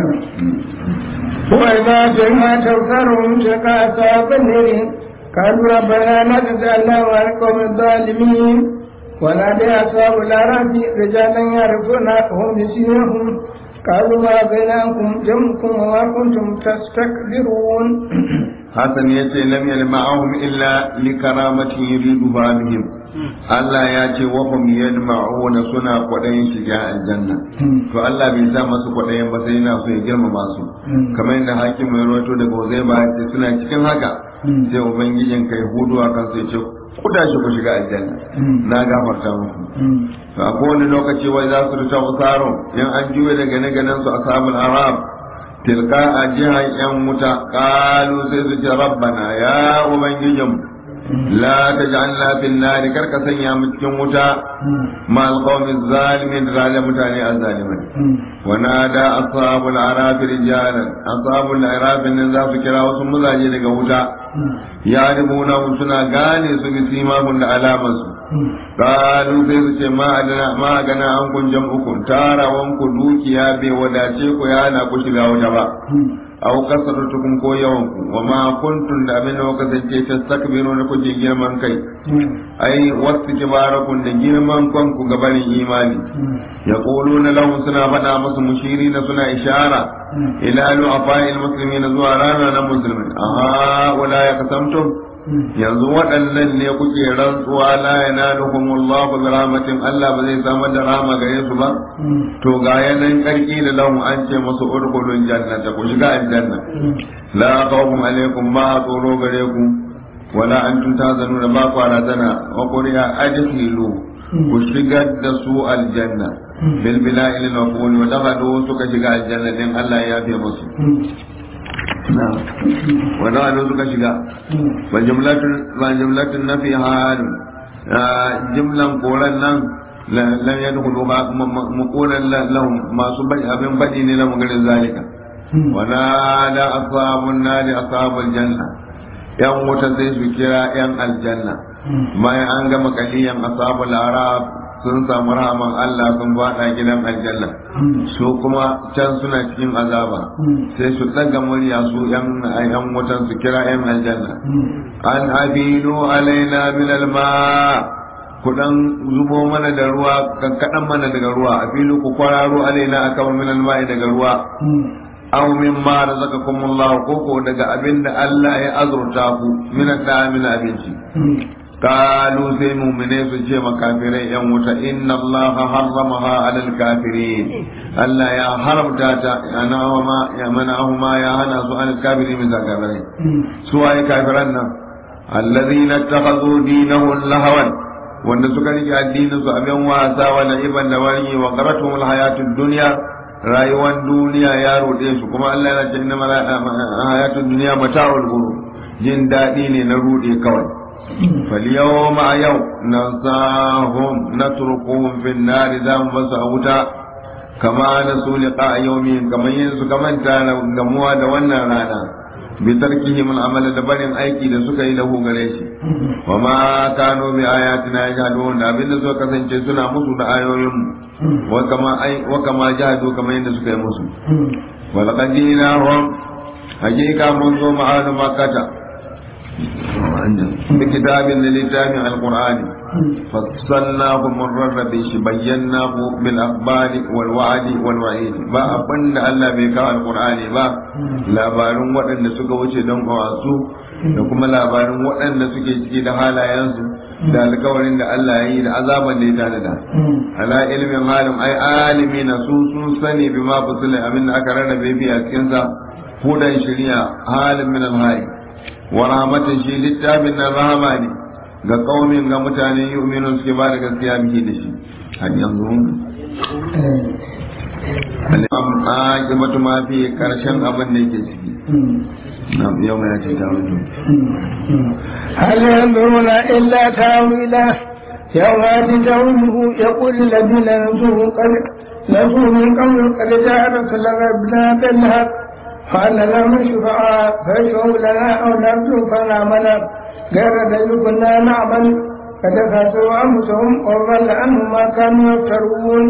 [SPEAKER 1] وإذا جئنا توفرهم شقاء أصحاب النار قالوا ربنا لا تجعلنا مع القوم الظالمين ونادي أصحاب الأعراف رجالا يعرفونهم بسيماهم قالوا ما بينكم جمعكم وما كنتم تستكبرون
[SPEAKER 2] Hassan ya ce lam yalma'ahum illa li karamatin yuriduha bihim Allah ya ce wa hum yalma'una suna kwadayin shiga aljanna to Allah bai sa masu kwadayin ba sai yana so ya girmama su kamar yadda hakim mai rawaito daga Uzaiba ya ce suna cikin haka sai ubangijin kai hudu a kansu ya ce ku da shi ku shiga aljanna na gafarta muku to a kowane lokaci wai za su rita usaro in an juye daga ne ganin su ashabul arab tilka a jihar yan wuta kalu sai su ce rabbana ya ubangijin la ta ji an lafin nari karka sanya mu cikin wuta ma alqawmi zalimin da zalim mutane azzalimai wa nada ashabul arafi rijalan ashabul arafi nan za su kira wasu mazaje daga wuta ya ribuna suna gane su bi simahun da alamansu kalu sai su ce ma gana an kun jam'ukum tarawan ku dukiya bai wadace ku ya na ku shiga wuta ba aw kasaratukum ko yawan ku wa ma kuntum da abin da kuka kasance tastakbiru na kuke girman kai ai wasu kibarakun da girman kanku gabanin imani yaquluna lahum suna faɗa musu mushirina suna ishara ila lu'afa'il muslimina zuwa rana na musulmin aha wala ya kasamtum yanzu waɗannan ne kuke rantsuwa la yanaluhum Allah bi rahmatin Allah ba zai samar da rahama gare su ba to ga yanan karki da lahu an ce musu urkulun jannata ku shiga aljanna la khawfun alaikum ma tsoro gare ku wala antum tazanuna ba ku razana wa quriya adkhilu ku shigar da su aljanna bil bila'il maqul wa dakhalu suka shiga aljanna din Allah ya yafe musu wannan abin suka shiga ba jumlatun na fi halin jimlan koran nan lam yadkhulu muqulan lahum masu bai abin badi ne na magarin zalika wana da ashabun nari ashabul janna yan wuta sai su kira yan aljanna bayan an gama kaliyan ashabul arab sun samu rahaman Allah sun bada gidan aljanna su kuma can suna cikin azaba sai su daga murya su yan yan wutan su kira yan aljanna an abilu alaina min alma ku dan zubo mana da ruwa kankadan mana daga ruwa a fili ku kwararo alaina akama min alma'i daga ruwa aw mimma razaqakumullahu ko ko daga abinda Allah ya azurta ku min min abinci قالوا سي مؤمنين سجي مكافرين يا موسى إن الله حرمها على الكافرين ألا يا حرم تاتا أنا وما يا منعهما يا أنا سؤال الكافرين من الكافرين سواء كافرين الذين اتخذوا دينهم لهوا wanda suka rike addinin su abin wasa wa la'iban da wani wa qaratuhum alhayatud dunya rayuwar duniya ya rude su kuma Allah yana ce inna hayatud dunya mata'ul ghurur jin dadi ne na rude kawai فاليوم يوم ننساهم نتركهم في النار ذام مسعوتا كما نسوا لقاء يومهم كما ينسوا كما كان جموا دوانا رانا بتركهم العمل دبرين أيكي لسكا له غريشي وما كانوا بآياتنا يجهدون أبين سوى كسن سنة مسوا آيوهم وكما أي وكما جهدوا كما ينسوا كيمسوا ولقد جئناهم حقيقة منذ معاد مكة بكتاب للتام القرآن فصلناه مرر بيش بيناه بالأخبار والوعد والوعيد با أبن الله بكاء القرآن با labarin waɗanda suka wuce don kawasu da kuma labarin waɗanda suke ciki da halayensu da alkawarin da Allah ya yi da azaban da ya tanada ala ilmin halin ai alimi na su sun sani bi ma fasila abin da aka rarrabe fi a cikinsa hudan shari'a halin min alhali wa rahmatin shi littafin nan rahama ne ga kaumin ga mutane yu'minun suke ba da gaskiya biki da shi har yanzu aqibatu ma fi karshen abin da yake ciki na yau mai ce ta wato
[SPEAKER 1] هل ينظرون إلا تاويله يوم يأتي تاويله يقول الذين نسوه قد نسوه من قبل قد جاء رسول ربنا بالحق قال لهم شفعاء فيشفعوا لنا أو نرجو فنعمل غير الذي كنا نعمل فتكاسوا أنفسهم وضل عنهم ما كانوا يفترون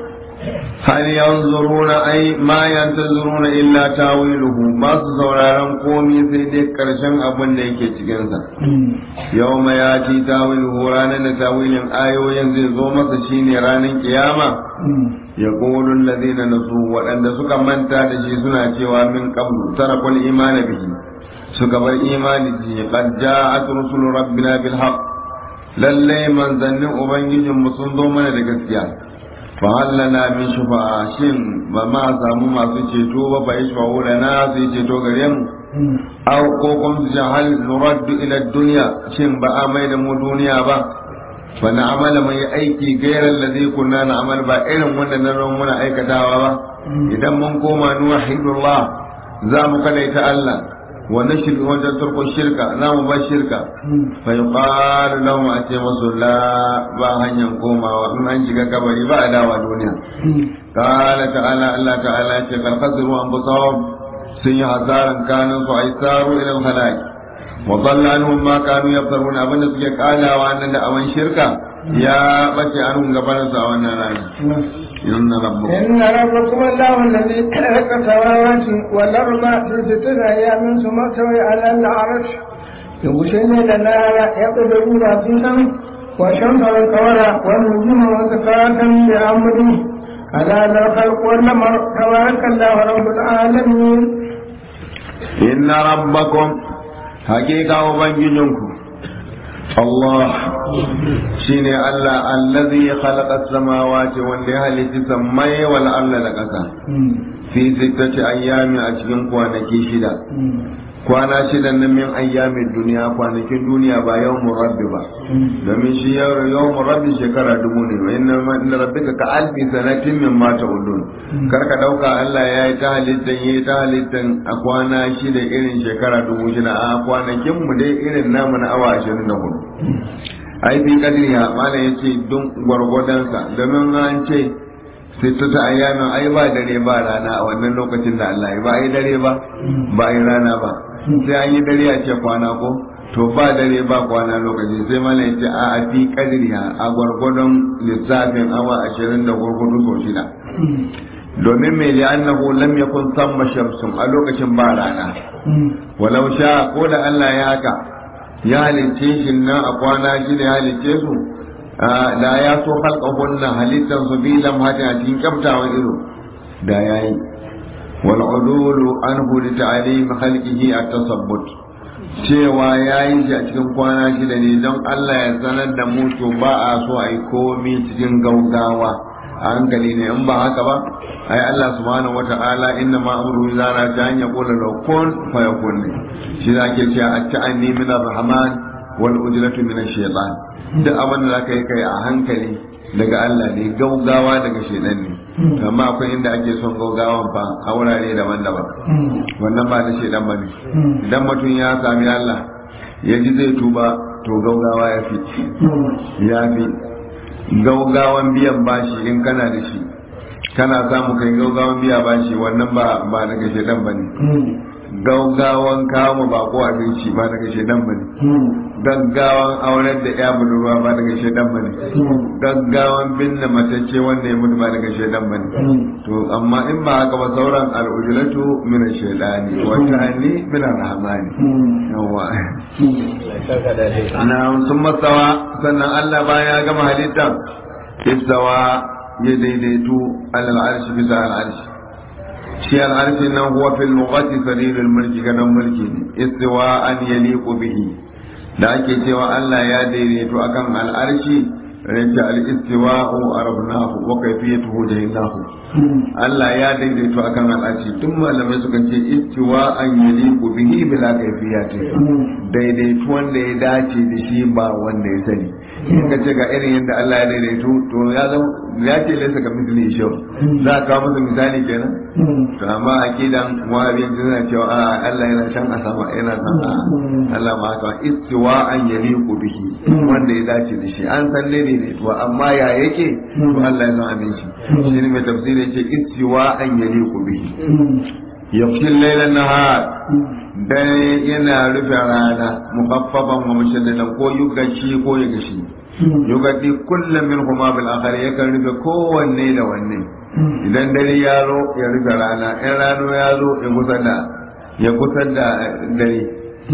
[SPEAKER 2] هل ينظرون أي ما ينتظرون إلا تاويله ما سزوراران قومي سيدي كرشن أبن ديكي تكنسا يوم ياتي تاويله رانا تاويل آيو ينزل زومة شيني رانا قيامة يقول الذين نسوا وأن سكا من تاتشي سنة شوى من قبل تركوا الإيمان به سكا بالإيمان به قد جاءت رسل ربنا بالحق للي من ظن أبنجي مصندو من الكسيان fahallana min shufa'a shin ba ma samu masu ceto ba fa yashfa'u lana su ceto gare mu aw ko kuma su ce hal nuraddu ila dunya shin ba a mai da mu duniya ba fa na amala mai aiki gairan ladhi kunna na amal ba irin wanda na ran muna aikatawa ba idan mun koma nuwahidullah za mu kadaita Allah wa nashir wajen turko shirka za mu bar shirka fa yuqalu lahum ate masu la ba hanyar komawa in an shiga kabari ba a dawa duniya qala ta'ala Allah ta'ala ce kal khasiru anfusahum sun yi hasaran kanun su ai saru ila al wa dhalla anhum ma kanu yaftarun abinda suke kalawa nan da awan shirka ya bace anhum gabanin su a wannan rana إن ربكم
[SPEAKER 1] إن ربكم الله الذي خلق السماوات والأرض في ستة أيام ثم استوى على العرش يغشي الليل النهار يقدرون فيها والشمس والقمر والنجوم مسخرات بأمره ألا له الخلق والأمر تبارك الله رب العالمين
[SPEAKER 2] إن ربكم حقيقة وبنجنكم الله شيني الله الذي خلق السماوات والليالي تسمي والأرض لكسا في ستة أيام أشكن كوانكي شدا kwana shida na min ayyamin duniya kwanakin duniya ba yawmun rabbi ba domin shi yawmun rabbi shekara dubu ne wa inna rabbika ka alfi sanatin min ma ta'udun kar ka dauka Allah ya yi ta halittan yi ta halittan a kwana shida irin shekara dubu shida a kwanakin mu dai irin namu na awa ashirin da hudu ai fi kadriya mana yace don gwargwadonsa domin an ce sittata ayyamin ai ba dare ba rana a wannan lokacin da Allah ya ba ai dare ba ba ai rana ba sai an yi dare a ce kwana ko to ba dare ba kwana lokaci sai mana yace a a fi kadriya a gwargwadon lissafin awa ashirin da gwargwado sau shida domin mai li'annahu lam yakun samma shamsun a lokacin ba rana walau sha ko da Allah ya haka ya halicce shi nan a kwana shida ya halicce su da ya so halƙahunna halittan su bi lamhatin a cikin kyaftawan ido da yayi wal udulu anhu li ta'lim khalqihi at-tasabbut cewa yayi shi a cikin kwana shida ne don Allah ya sanar da mu to ba a so a yi komi cikin gaugawa a hankali ne in ba haka ba ai Allah subhanahu wata'ala inna ma amru zara ta hanya kula law kun fa yakun shi da ke cewa at-ta'anni min ar-rahman wal ujlatu min ash-shaytan duk abin da zaka yi kai a hankali daga Allah ne gaugawa daga shedan ne amma akwai inda ake son gaugawan fa a wurare daban-daban wannan ba na shedan bane idan mutum ya sami Allah ya ji zai tuba to gaugawa ya fi ya fi gaugawan biyan bashi in kana da shi kana samu kai gaugawan biya bashi wannan ba ba daga shedan bane gaugawan kawo bako abinci ba daga shedan bane gaggawan auren da ya budurwa ba daga shedan bane gaggawan binne matacce wanda ya mutu ba daga shedan bane to amma in ba haka ba sauran al'ujulatu min ash-shaytani wa ta'ani min ar-rahmani yawa na sun masawa sannan Allah baya ya gama halitta istawa ya daidaitu alal arshi bisa al arshi shi al arshi nan huwa fil lughati sarirul mulki gadan mulki ne istiwa an yaliqu bihi da ake cewa Allah ya daidaitu akan al arshi rinci al istiwa'u arabnahu wa kayfiyatuhu jahilnahu Allah ya daidaitu akan al arshi tun malamai suka ce istiwa an yaliqu bihi bila kayfiyati daidaitu wanda ya dace da shi ba wanda ya sani in ka ce ga irin yadda Allah ya daidaitu to ya zama ya ce laisa ka misali shi za ka kawo masa misali kenan to amma akidan wahabiyan suna cewa a Allah yana can a sama yana san a Allah ma haka istiwa an yaliqu bihi wanda ya dace da shi an san daidaito amma ya yake to Allah ya san abin shi shi ne mai tafsiri yace istiwa an yaliqu bihi yafsil laylan nahar dare yana rufe rana mukaffafan wa mushaddadan ko yugaci ko ya gashi yugadi kullum min kuma bil akhar yakan rufe kowanne da wanne idan dare ya zo ya rufe rana in rano ya zo ya kusa da ya kusa da dare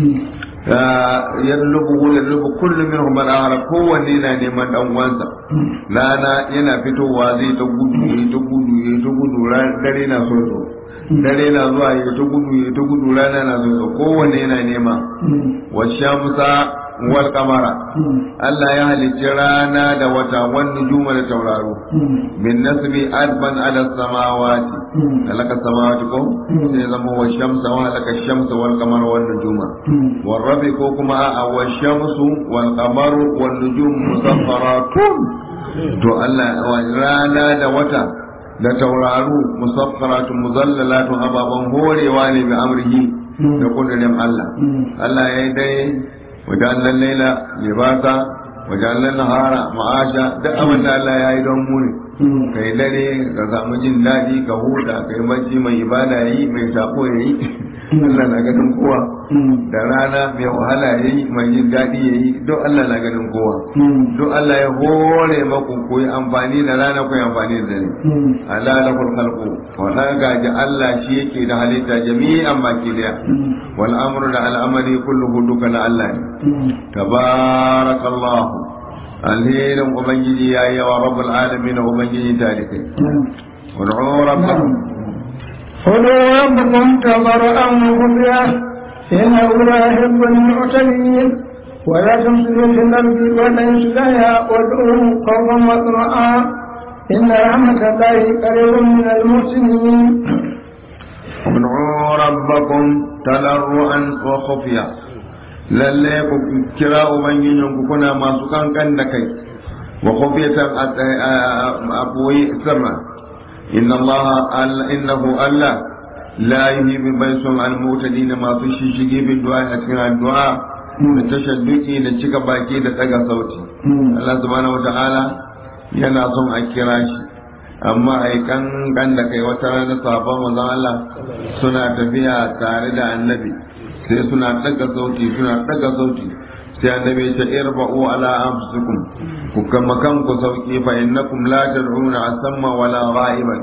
[SPEAKER 2] ya lubu ya lubu kullum min kuma akhar kowanne na neman dan uwansa rana yana fitowa zai ta gudu ya ta gudu ya ta gudu dare na so so dare na zuwa ya ta gudu ya ta gudu rana na zuwa kowanne yana nema wa shamsa wal kamara Allah ya halicci rana da wata wani juma da tauraro min nasbi adban ala samawati alaka samawati ko sai zama wa shamsa wa alaka shamsa wal kamara wal nujuma wal rabi ko kuma a wa shamsu wal kamaru wal nujum musaffaratun to Allah rana da wata da tauraru musaffaratun muzallalatun ababan horewa ne bi amrihi da kudurin Allah Allah ya yi dai wajen laila libasa wajen nahara ma'asha duk abin da Allah ya yi don mu ne kai dare ka samu jin daɗi ka huta kai bacci mai ibada yi mai sako ya yi Allah na ganin kowa da rana mai wahala ya yi mai jin daɗi ya yi duk Allah na ganin kowa duk Allah ya hore maku ku yi amfani da rana ku yi amfani da dare ala lakul khalqu wa gaji Allah shi yake da halitta jami'an baki daya wal amru da al'amari kulluhu duka na Allah ne tabarakallahu alherin ubangiji ya yi wa rabbul alamin ubangiji talikai wad'u rabbakum
[SPEAKER 1] خذوا ربكم تضرعا وخفيا إنه لا يحب المعتدين ولا تمسكوا في الأرض ولا يسلها وادعوه خوفا وطمعا إن رحمة الله قريب من المحسنين
[SPEAKER 2] ادعوا ربكم تضرعا وخفيا lalle ku kira ubangijinku kuna masu kankan da kai wa khufiyatan a boye sirra inna allaha innahu allah la yuhibbu baysun al-mutadin masu shishige bin du'a a cikin addu'a da tashadduki da cika baki da daga sauti Allah subhanahu wata'ala yana son a kira shi amma ai kan kan da kai wata rana sabon manzon Allah suna tafiya tare da annabi sai suna daga sauti suna daga sauti sai annabi ya ce irba'u ala anfusikum ku kama kanku sauki fa innakum la tad'una asamma wala gha'iban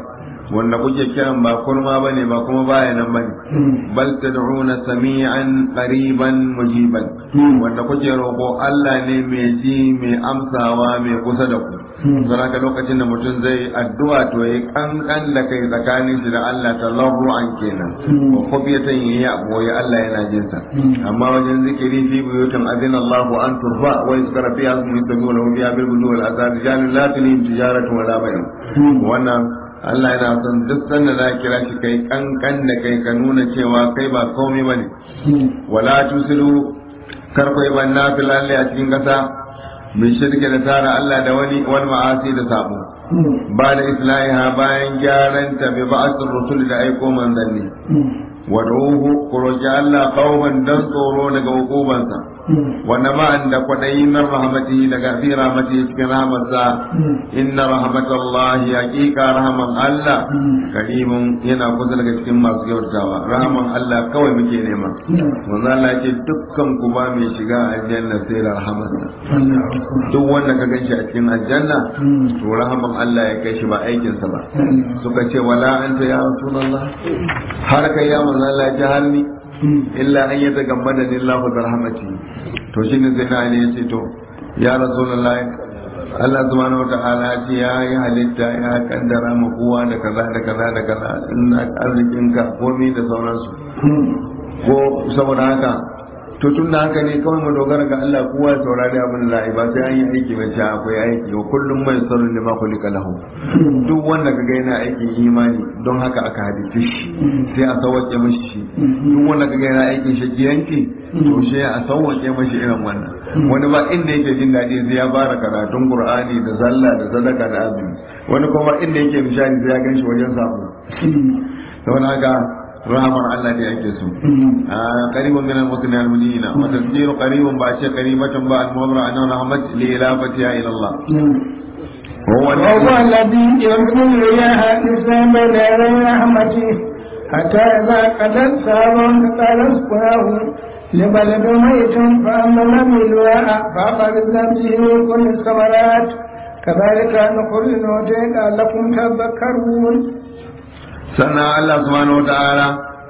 [SPEAKER 2] wanda kuke kiran ba kurma bane ba kuma baya nan bane bal tad'una sami'an qariban mujiban wanda kuke roƙo Allah ne mai ji mai amsawa mai kusa da ku don haka lokacin da mutum zai addu'a to ya kankan da kai tsakanin shi da Allah talarru'an kenan wa khufiyatan yayi aboye Allah yana jin sa amma wajen zikiri fi buyutin azina Allah an turfa wa yuzkara fiha ismu yusabbihu lahu biha bil gudu wal azad rijalun la tulihim tijaratu wala bay'un wannan Allah yana son duk sanda za kira shi kai kankan da kai ka nuna cewa kai ba komai bane wala tusilu karkwai ban nafil Allah a cikin kasa min shirke da tara Allah da wani wani ma'asi da sabo ba da islahiha bayan gyaran ta bi ba'athir rusul da aiko manzanni wad'uhu ku roki Allah qauman dan tsoro daga hukumansa wa nama'an da kwadayi min rahmatihi daga fi rahmatihi cikin rahmatsa inna rahmatallahi haqiqa rahman Allah karimun yana kusa daga cikin masu kyautawa rahman Allah kawai muke nema manzo Allah ya ce dukkan ku ba mai shiga aljanna sai da rahmatsa duk wanda ka ganshi a cikin aljanna to rahman Allah ya kai shi ba aikinsa ba suka ce wala anta ya rasulullah har kai ya manzo Allah ya har ni illa an yata gammada ni Allah da rahmati to shine sai na ne yace to ya rasulullah Allah subhanahu wa ta'ala ya ce ya yi halitta ya kaddara ma kowa da kaza da kaza da kaza in arzikin ka komai da sauransu ko saboda haka to tun da haka ne kawai mu dogara ga Allah kowa ya saurari abin da ba sai an yi aiki ba sai akwai aiki wa kullum mai sarrun ne ma kulika lahu duk wanda ka ga yana aikin imani don haka aka hadice shi sai a sauwake mashi shi duk wanda ka ga yana aikin shakiyanci to sai a sauwake mashi irin wannan wani ba inda yake jin daɗi sai ya fara karatun qur'ani da sallah da sadaka da azumi wani kuma inda yake nishani sai ya gan shi wajen sabo saboda haka rahamar Allah ne ake so qaribun min al-mutane al-mudina wa tafsir qaribun ba shi qaribatan ba al-mawra an rahmat li ilafatiha ila Allah
[SPEAKER 1] هو الذي يرسل الرياح حسابا بين رحمته حتى إذا قدت سابا قال اسقناه لبلد ميت فأما بالواء فأخذنا به من كل الثمرات كذلك نخرج الموتى لعلكم تذكرون
[SPEAKER 2] sannan Allah subhanahu wata'ala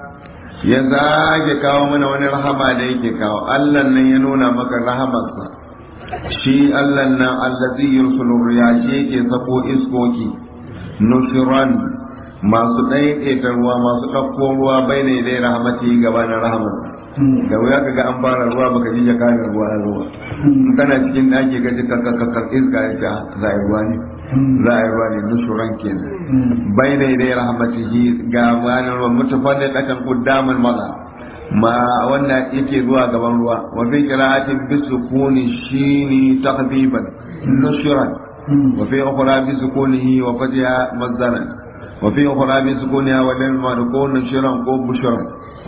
[SPEAKER 2] ya zage kawo mana wani rahama da yake kawo Allah nan ya nuna maka rahamarsa shi Allah nan allazi yursulu riya shi yake sako iskoki nushiran masu ɗaiɗaita ruwa masu ɗauko ruwa bai ne dai rahamati gaba na rahamar da wuya kaga an fara ruwa baka ji jakanin ruwa na ruwa in kana cikin ɗaki ka ji kakakakar iska ya ce za a yi ruwa ne za a yi ruwa ne nushuran kenan bai ne dai rahmatihi ga ranar ruwa mutafallin ɗakan ƙuddaman maza ma wanda yake zuwa gaban ruwa wa fi qira'atin bi sukuni shini takhfiban nushuran wa fi ukhra bi sukunihi wa fatiha mazdaran wa fi ukhra bi sukuniha wa lam madkun nushuran ko bushran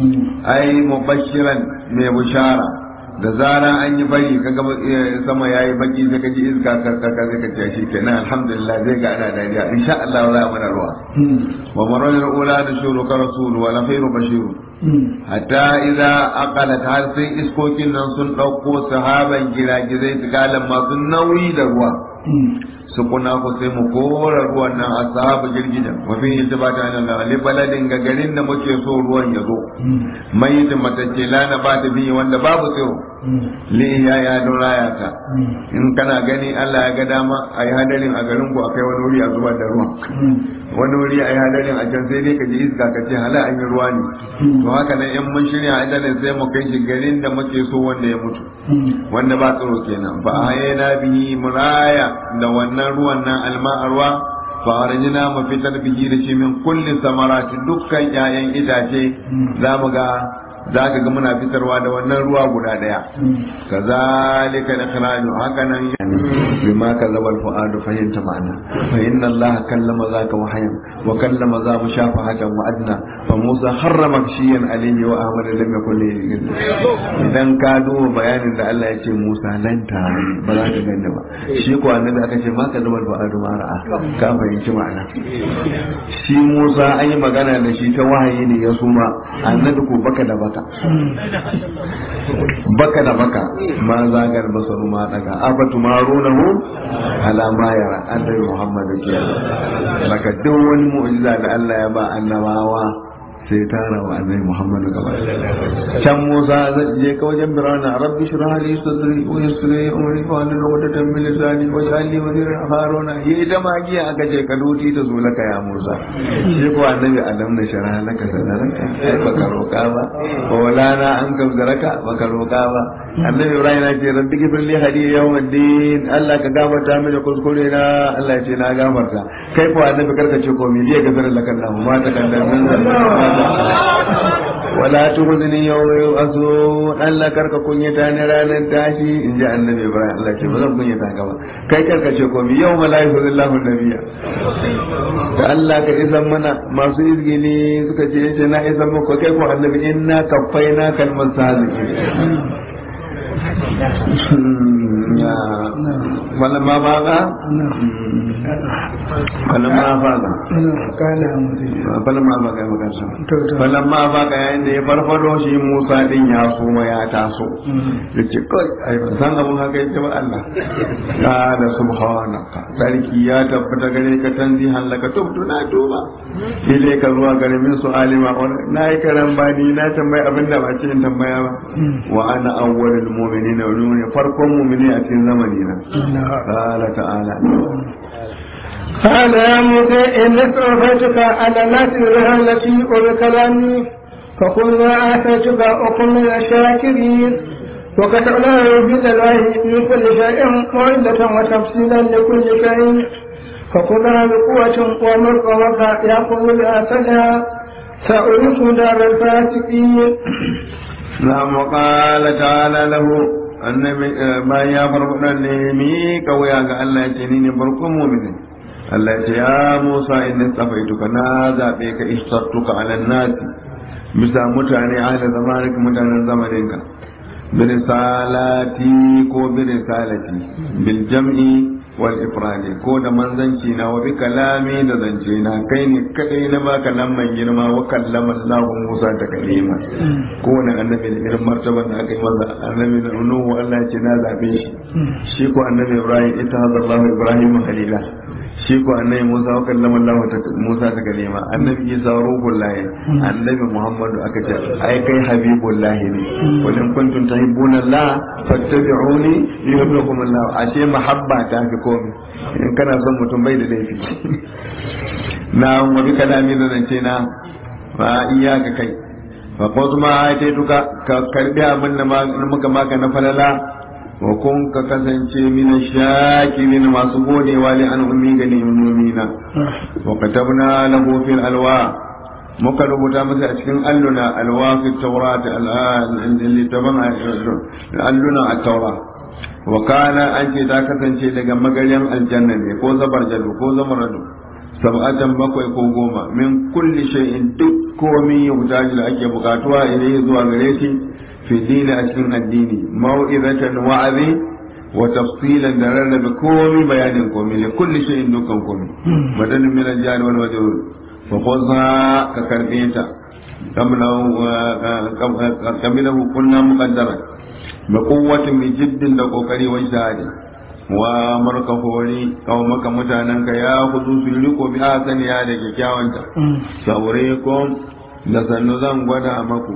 [SPEAKER 2] ai mubashiran mai bushara da zara an yi bari ka ga sama yayi baki sai ka ji iska ka ka ka sai ka ce shi kenan alhamdulillah zai ga ana dariya insha Allah za a mana ruwa wa marajul ula da shuru ka rasul wa la khairu bashiru hatta idza aqalat har sai iskokin nan sun dauko sahaban giragizai tukalan masu nauyi da ruwa su kuna ku sai mu kora ruwan nan a sahabu girgijan mafi yin ta bata nan li baladin ga garin da muke so ruwan ya zo mai da matacce lana ba ta biyu wanda babu tsiro li ya ya don raya ta in kana gani Allah ya ga dama a yi hadarin a garin ku akai wani wuri a zubar da ruwan wani wuri a yi hadarin a can sai dai ka ji iska ka ce hala an yi ruwa ne to haka nan in mun shirya hadarin sai mu kai shi garin da muke so wanda ya mutu wanda ba tsiro kenan fa ayyana bihi muraya da wannan ruwan nan alma ruwa fa arjina mu fitar bihi da shi min kulli samarati dukkan 'ya'yan itace za mu ga za ka ga muna fitarwa da wannan ruwa guda daya kazalika ikhraju haka nan bima kallama al-fuadu fahimta ma'ana fa inna allaha kallama zaka wahayan wa kallama za mu shafa hakan wa adna fa musa harrama shiyan alayhi wa ahmad lam yakul idan ka duba bayanin da Allah ya ce musa nan ta ba za ka ganda ba shi ko annabi aka ce ma kallama al-fuadu ma ra'a ka fahimci ma'ana shi musa an yi magana da shi ta wahayi ne ya suma annabi ko baka da baka baka baka da baka ma zagar basaru ma daga afatu marunahu ala ma yara annabi muhammadu ke baka duk wani mu'jiza da Allah ya ba annabawa sai tara wa annabi muhammadu gaba can musa zai je ka wajen birana rabbi shrah li sadri wa yassir li amri wa hlul 'uqdatan min lisani wa ja'al li waziran haruna yi ita magiya aka ce ka duti ta zo laka ya musa shi ko annabi adam na sharha laka sadaraka ai baka roka ba wa lana an kabzaraka baka roka ba annabi ibrahim ya ce rabbi gifir li hadiya yawmiddin Allah ka gafarta mini kuskure na Allah ya ce na gafarta kai ko annabi karka ce ko me zai gafara laka Allah ma ta kan da wala tuhzni yawma yub'athun Allah karka kunyata ni ranar tashi in ji annabi ibrahim Allah ce ba zan kunyata ka ba kai karka ce ko mi yawma la yuhzillahu nabiyya da Allah ka isan mana masu izgini suka ce yace na isan muku kai ko annabi inna kaffaina kalman saziki فلما فاق فلما فاق فلما فاق يا مكرسم فلما فاق yayin da ya farfado shi Musa din ya suma ya taso yace kai ai ban san abun haka yake ba Allah qala subhanaka sarki ya tabbata gare ka tanzihan laka tubtu na tuba ile ka zuwa gare min su alima na yi karan bani na tambayi abinda ba ce in tambaya ba wa ana awwalul mu'minina wa ne farkon mu'mini a cikin zamani na qala ta'ala
[SPEAKER 1] قال يا موسى إن استغفرتك على الناس التي وبكلامي فقل ما آتيتك وكن من الشاكرين وكتبنا في الله من كل شيء موعظة وتفصيلا لكل شيء فخذها بقوة ومر قومك يأخذ بأسلها سأريك دار الفاسقين
[SPEAKER 2] نعم وقال تعالى له annabi bayan ya farfaɗa ne mi kawai ga Allah ya ce ni ne farkon mu'minin Allah ya ce ya Musa inna tsafaituka na zabe ka istartuka ala nasi bisa mutane ahli zamanik mutanen zamaninka birisalati ko birisalati bil jam'i wal ifradi ko da manzanci na wa bi kalami da zance na kai ne kadai na baka lamman girma wa kallama Allah Musa ta kalima ko wani annabi da irin martaban da aka yi masa annabi da Nuhu Allah ce na zabe shi shi ko annabi Ibrahim ita hadda Allah Ibrahim halila shi ko annabi Musa wa kallama Allah ta Musa ta kalima annabi Isa ruhullahi annabi Muhammadu aka ce ai kai habibullahi ne wa in kuntum tuhibbuna Allah fattabi'uni yuhibbukum Allah ashe mahabba ta fi komai in kana son mutum bai da laifi na wabi kalami da zance na ba iyaka kai fa ko kuma ai duka ka karbi abin da muka maka na falala wa kun ka kasance min shakirin masu godewa li an ummi ga ni'imina wa katabna lahu fil alwa muka rubuta masa a cikin alluna alwa fi tawrat al-littaban alluna at-tawra wa kana an ce ta kasance daga magaryan aljanna ne ko zabar jadu ko zamaradu sab'atan bakwai ko goma min kulli shay'in duk komai yutaji da ake bukatuwa idan zuwa gare shi fi dini a cikin addini mau'izatan wa'azi wa tafsilan da rarrabe komai bayanin komai ne kulli shay'in dukkan komai madanin min al-jari wal majrur fa khudha ka karbe ta kamilahu kunna muqaddara da kowatin mai jiddin da kokari wani shahadi wa marka hori kawo maka mutanen ka ya hudu su riko bi a sani ya da kyakkyawanta saure ko da sannu zan gwada maku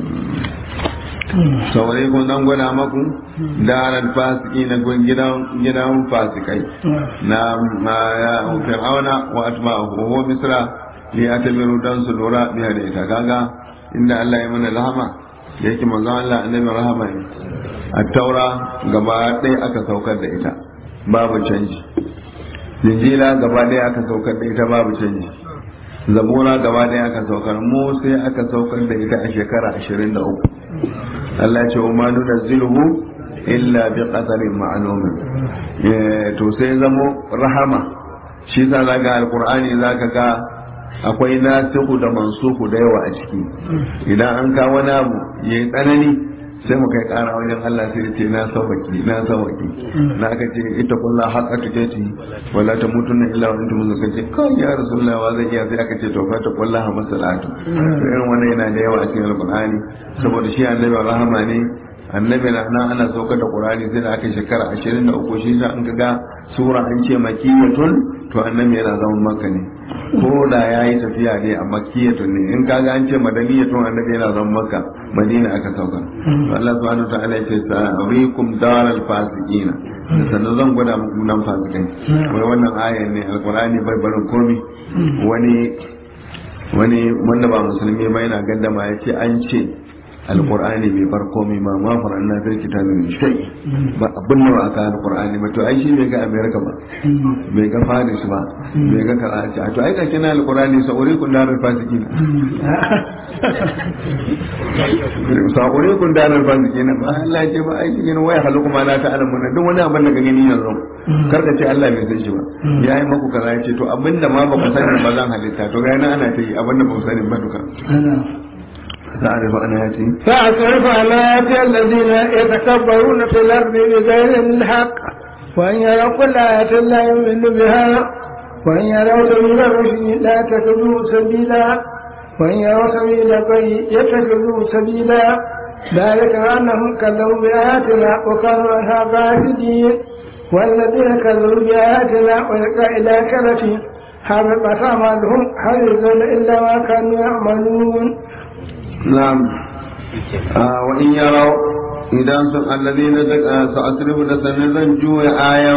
[SPEAKER 2] saure ko zan gwada maku darar fasiki na gidan fasikai na fir'auna wa atba'ahu wa misra li atamiru dan su lura biya da ita kaga inda Allah ya mana rahama da yake manzon Allah annabi rahama ne a taura gaba ɗaya aka saukar da ita babu canji linjila gaba ɗaya aka saukar da ita babu canji zabura gaba ɗaya aka saukar mu sai aka saukar da ita a shekara ashirin da uku Allah ce wa manu da zilhu illa bi qadarin ma'lumin to sai zamo rahama shi sa zaga alqur'ani zaka ga akwai nasihu da mansuhu da yawa a ciki idan an kawo wani abu ya yi tsanani sai mu kai kara wajen Allah sai ya ce na sauwaki na sauwaki na aka ce ita kullu haqqa tukati wala tamutunna illa wa antum muslimun ce kai ya rasulullah wa zai iya sai aka ce to fa ta kullu ha masalatu irin wannan yana da yawa a cikin alqur'ani saboda shi annabi rahama ne annabi na nan ana saukar da qur'ani sai da aka shekara 23 shi sa an ga sura an ce makiyatun to annabi yana zaman makka ne ko da ya yi tafiya ne a makiyatun ne in kaga an ce madaniyatun annabi yana zaman makka madina aka sauka to Allah subhanahu wa ta'ala ya ce sa'urikum daral fasiqina da sannan zan gwada muku nan fasikai wai wannan ayan ne alqur'ani bai barin komi wani wani wanda ba musulmi ba yana gaddama ya ce an ce alqur'ani bai bar komai ma ma faran na fil kitabi min shay ba abin da aka alqur'ani ba to ai shi bai ga america ba bai ga faris ba bai ga karachi to ai ka kina alqur'ani sauri kun darar fasikin sauri kun darar fasikin ba Allah ya ce ba ai cikin waya halu kuma na ta alamu duk wani abin da ka gani yanzu kar ka ce Allah bai san shi ba yayi maku kaza ya ce to abinda ma ba ku sani ba zan halitta to ga ana ta yi abinda ba ku sani ba duka تعرف آياتي
[SPEAKER 1] فأصرف عن آيات الذين يتكبرون في الأرض بغير الحق وإن يروا كل آية لا يؤمنوا بها وإن يروا سبيل الرشد لا يتخذوه سبيلا وإن يروا سبيل الغي يتخذوه سبيلا ذلك أنهم كذبوا بآياتنا وكانوا عنها غافلين والذين كذبوا بآياتنا ولقاء الآخرة حبطت أعمالهم هل يجزون إلا ما كانوا يعملون
[SPEAKER 2] نعم آه وإن يروا idan sun alladhina sa'asrifu da sanin zan juya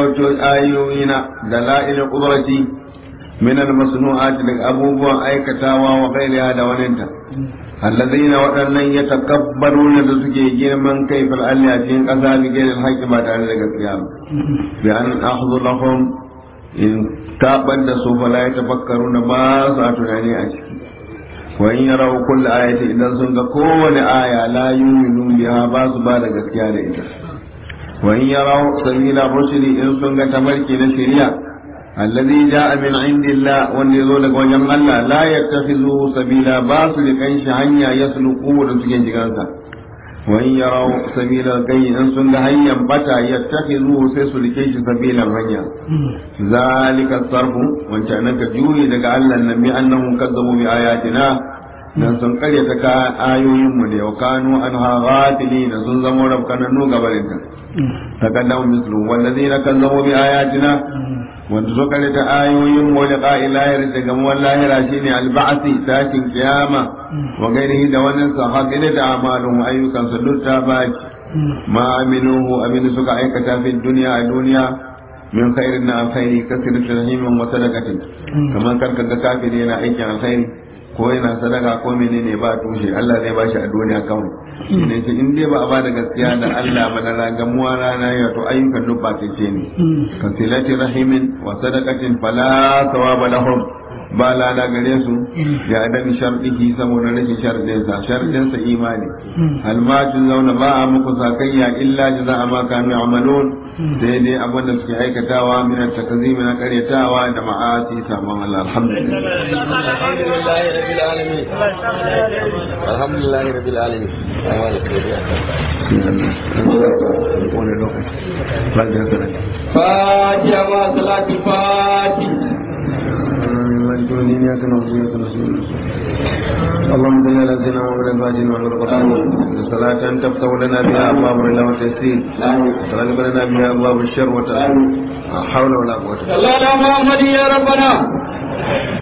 [SPEAKER 2] ayoyina da la'ilin qudrati min al-masnu'at daga abubuwan aikatawa wa ghairiha da waninta alladhina waɗannan ya takabbaruna da suke girman kai fil alli a cikin ƙasa bi gairin haƙƙi ba tare da gaskiya ba bi an akhdhu lahum in tabar da su fala ya tafakkaruna ba sa tunani a ciki وإن يروا كل آية إذا سنك كون آية لا يؤمنون بها باس بعد gaskiya da ita وإن يروا سبيل الرشد إن سنك تمركي نشريا الذي جاء من عند الله وان يزول وجم الله لا يتخذه سبيلا باس لكنش هنيا يسلقوه لسكين جغانسا وإن يروا سبيل الكي إن سنك هيا بتا يتخذوه سيسلكيش سبيلا هنيا ذلك الصرف وان كانك جوي لك الله النبي أنهم كذبوا بآياتنا dan sun karyata ka ayoyinmu ne wa kanu an ghatili da sun zama rabkananu gabarin ta takaddamu mislu wallazina kazzabu bi ayatina wanda suka karyata ayoyin mu da qa'ilahir da gamuwar lahira shine alba'si tashin kiyama wa gairihi da wannan sahabina da amalun ayyukan su dutta baki ma aminuhu abin suka aikata fi duniya a duniya min khairin na alkhairi kasirin rahimin wa sadaqatin kamar karka ga kafiri yana aikin alkhairi ko yana sadaka ko menene ba tushe Allah zai bashi a duniya kawai ne ce in dai ba a bada gaskiya da Allah ba da ragamuwa rana ya to ayyukan duk ba ce ne kasilati rahimin wa sadaqatin fala thawaba lahum ba lada gare su ya adam sharɗihi saboda rashin sharɗinsa sharɗinsa imani almacin zauna ba a muku sakayya illa jaza ma kanu ya'malun sai dai abin da suke aikatawa min takazimi na karyatawa da ma'asi sabon Allah alhamdulillah
[SPEAKER 3] alhamdulillah rabbil alamin alhamdulillah rabbil alamin
[SPEAKER 2] wani lokaci ba da haka
[SPEAKER 3] fatiha ma salati fatiha
[SPEAKER 2] الدين إياك نعبد وإياك نستعين اللهم صل على سيدنا محمد الفاتح وعلى القرآن صلاة تفتح لنا بها أبواب الرضا والتيسير وتغلب لنا بها أبواب الشر وتعالى لا حول ولا قوة
[SPEAKER 3] صلى الله محمد يا ربنا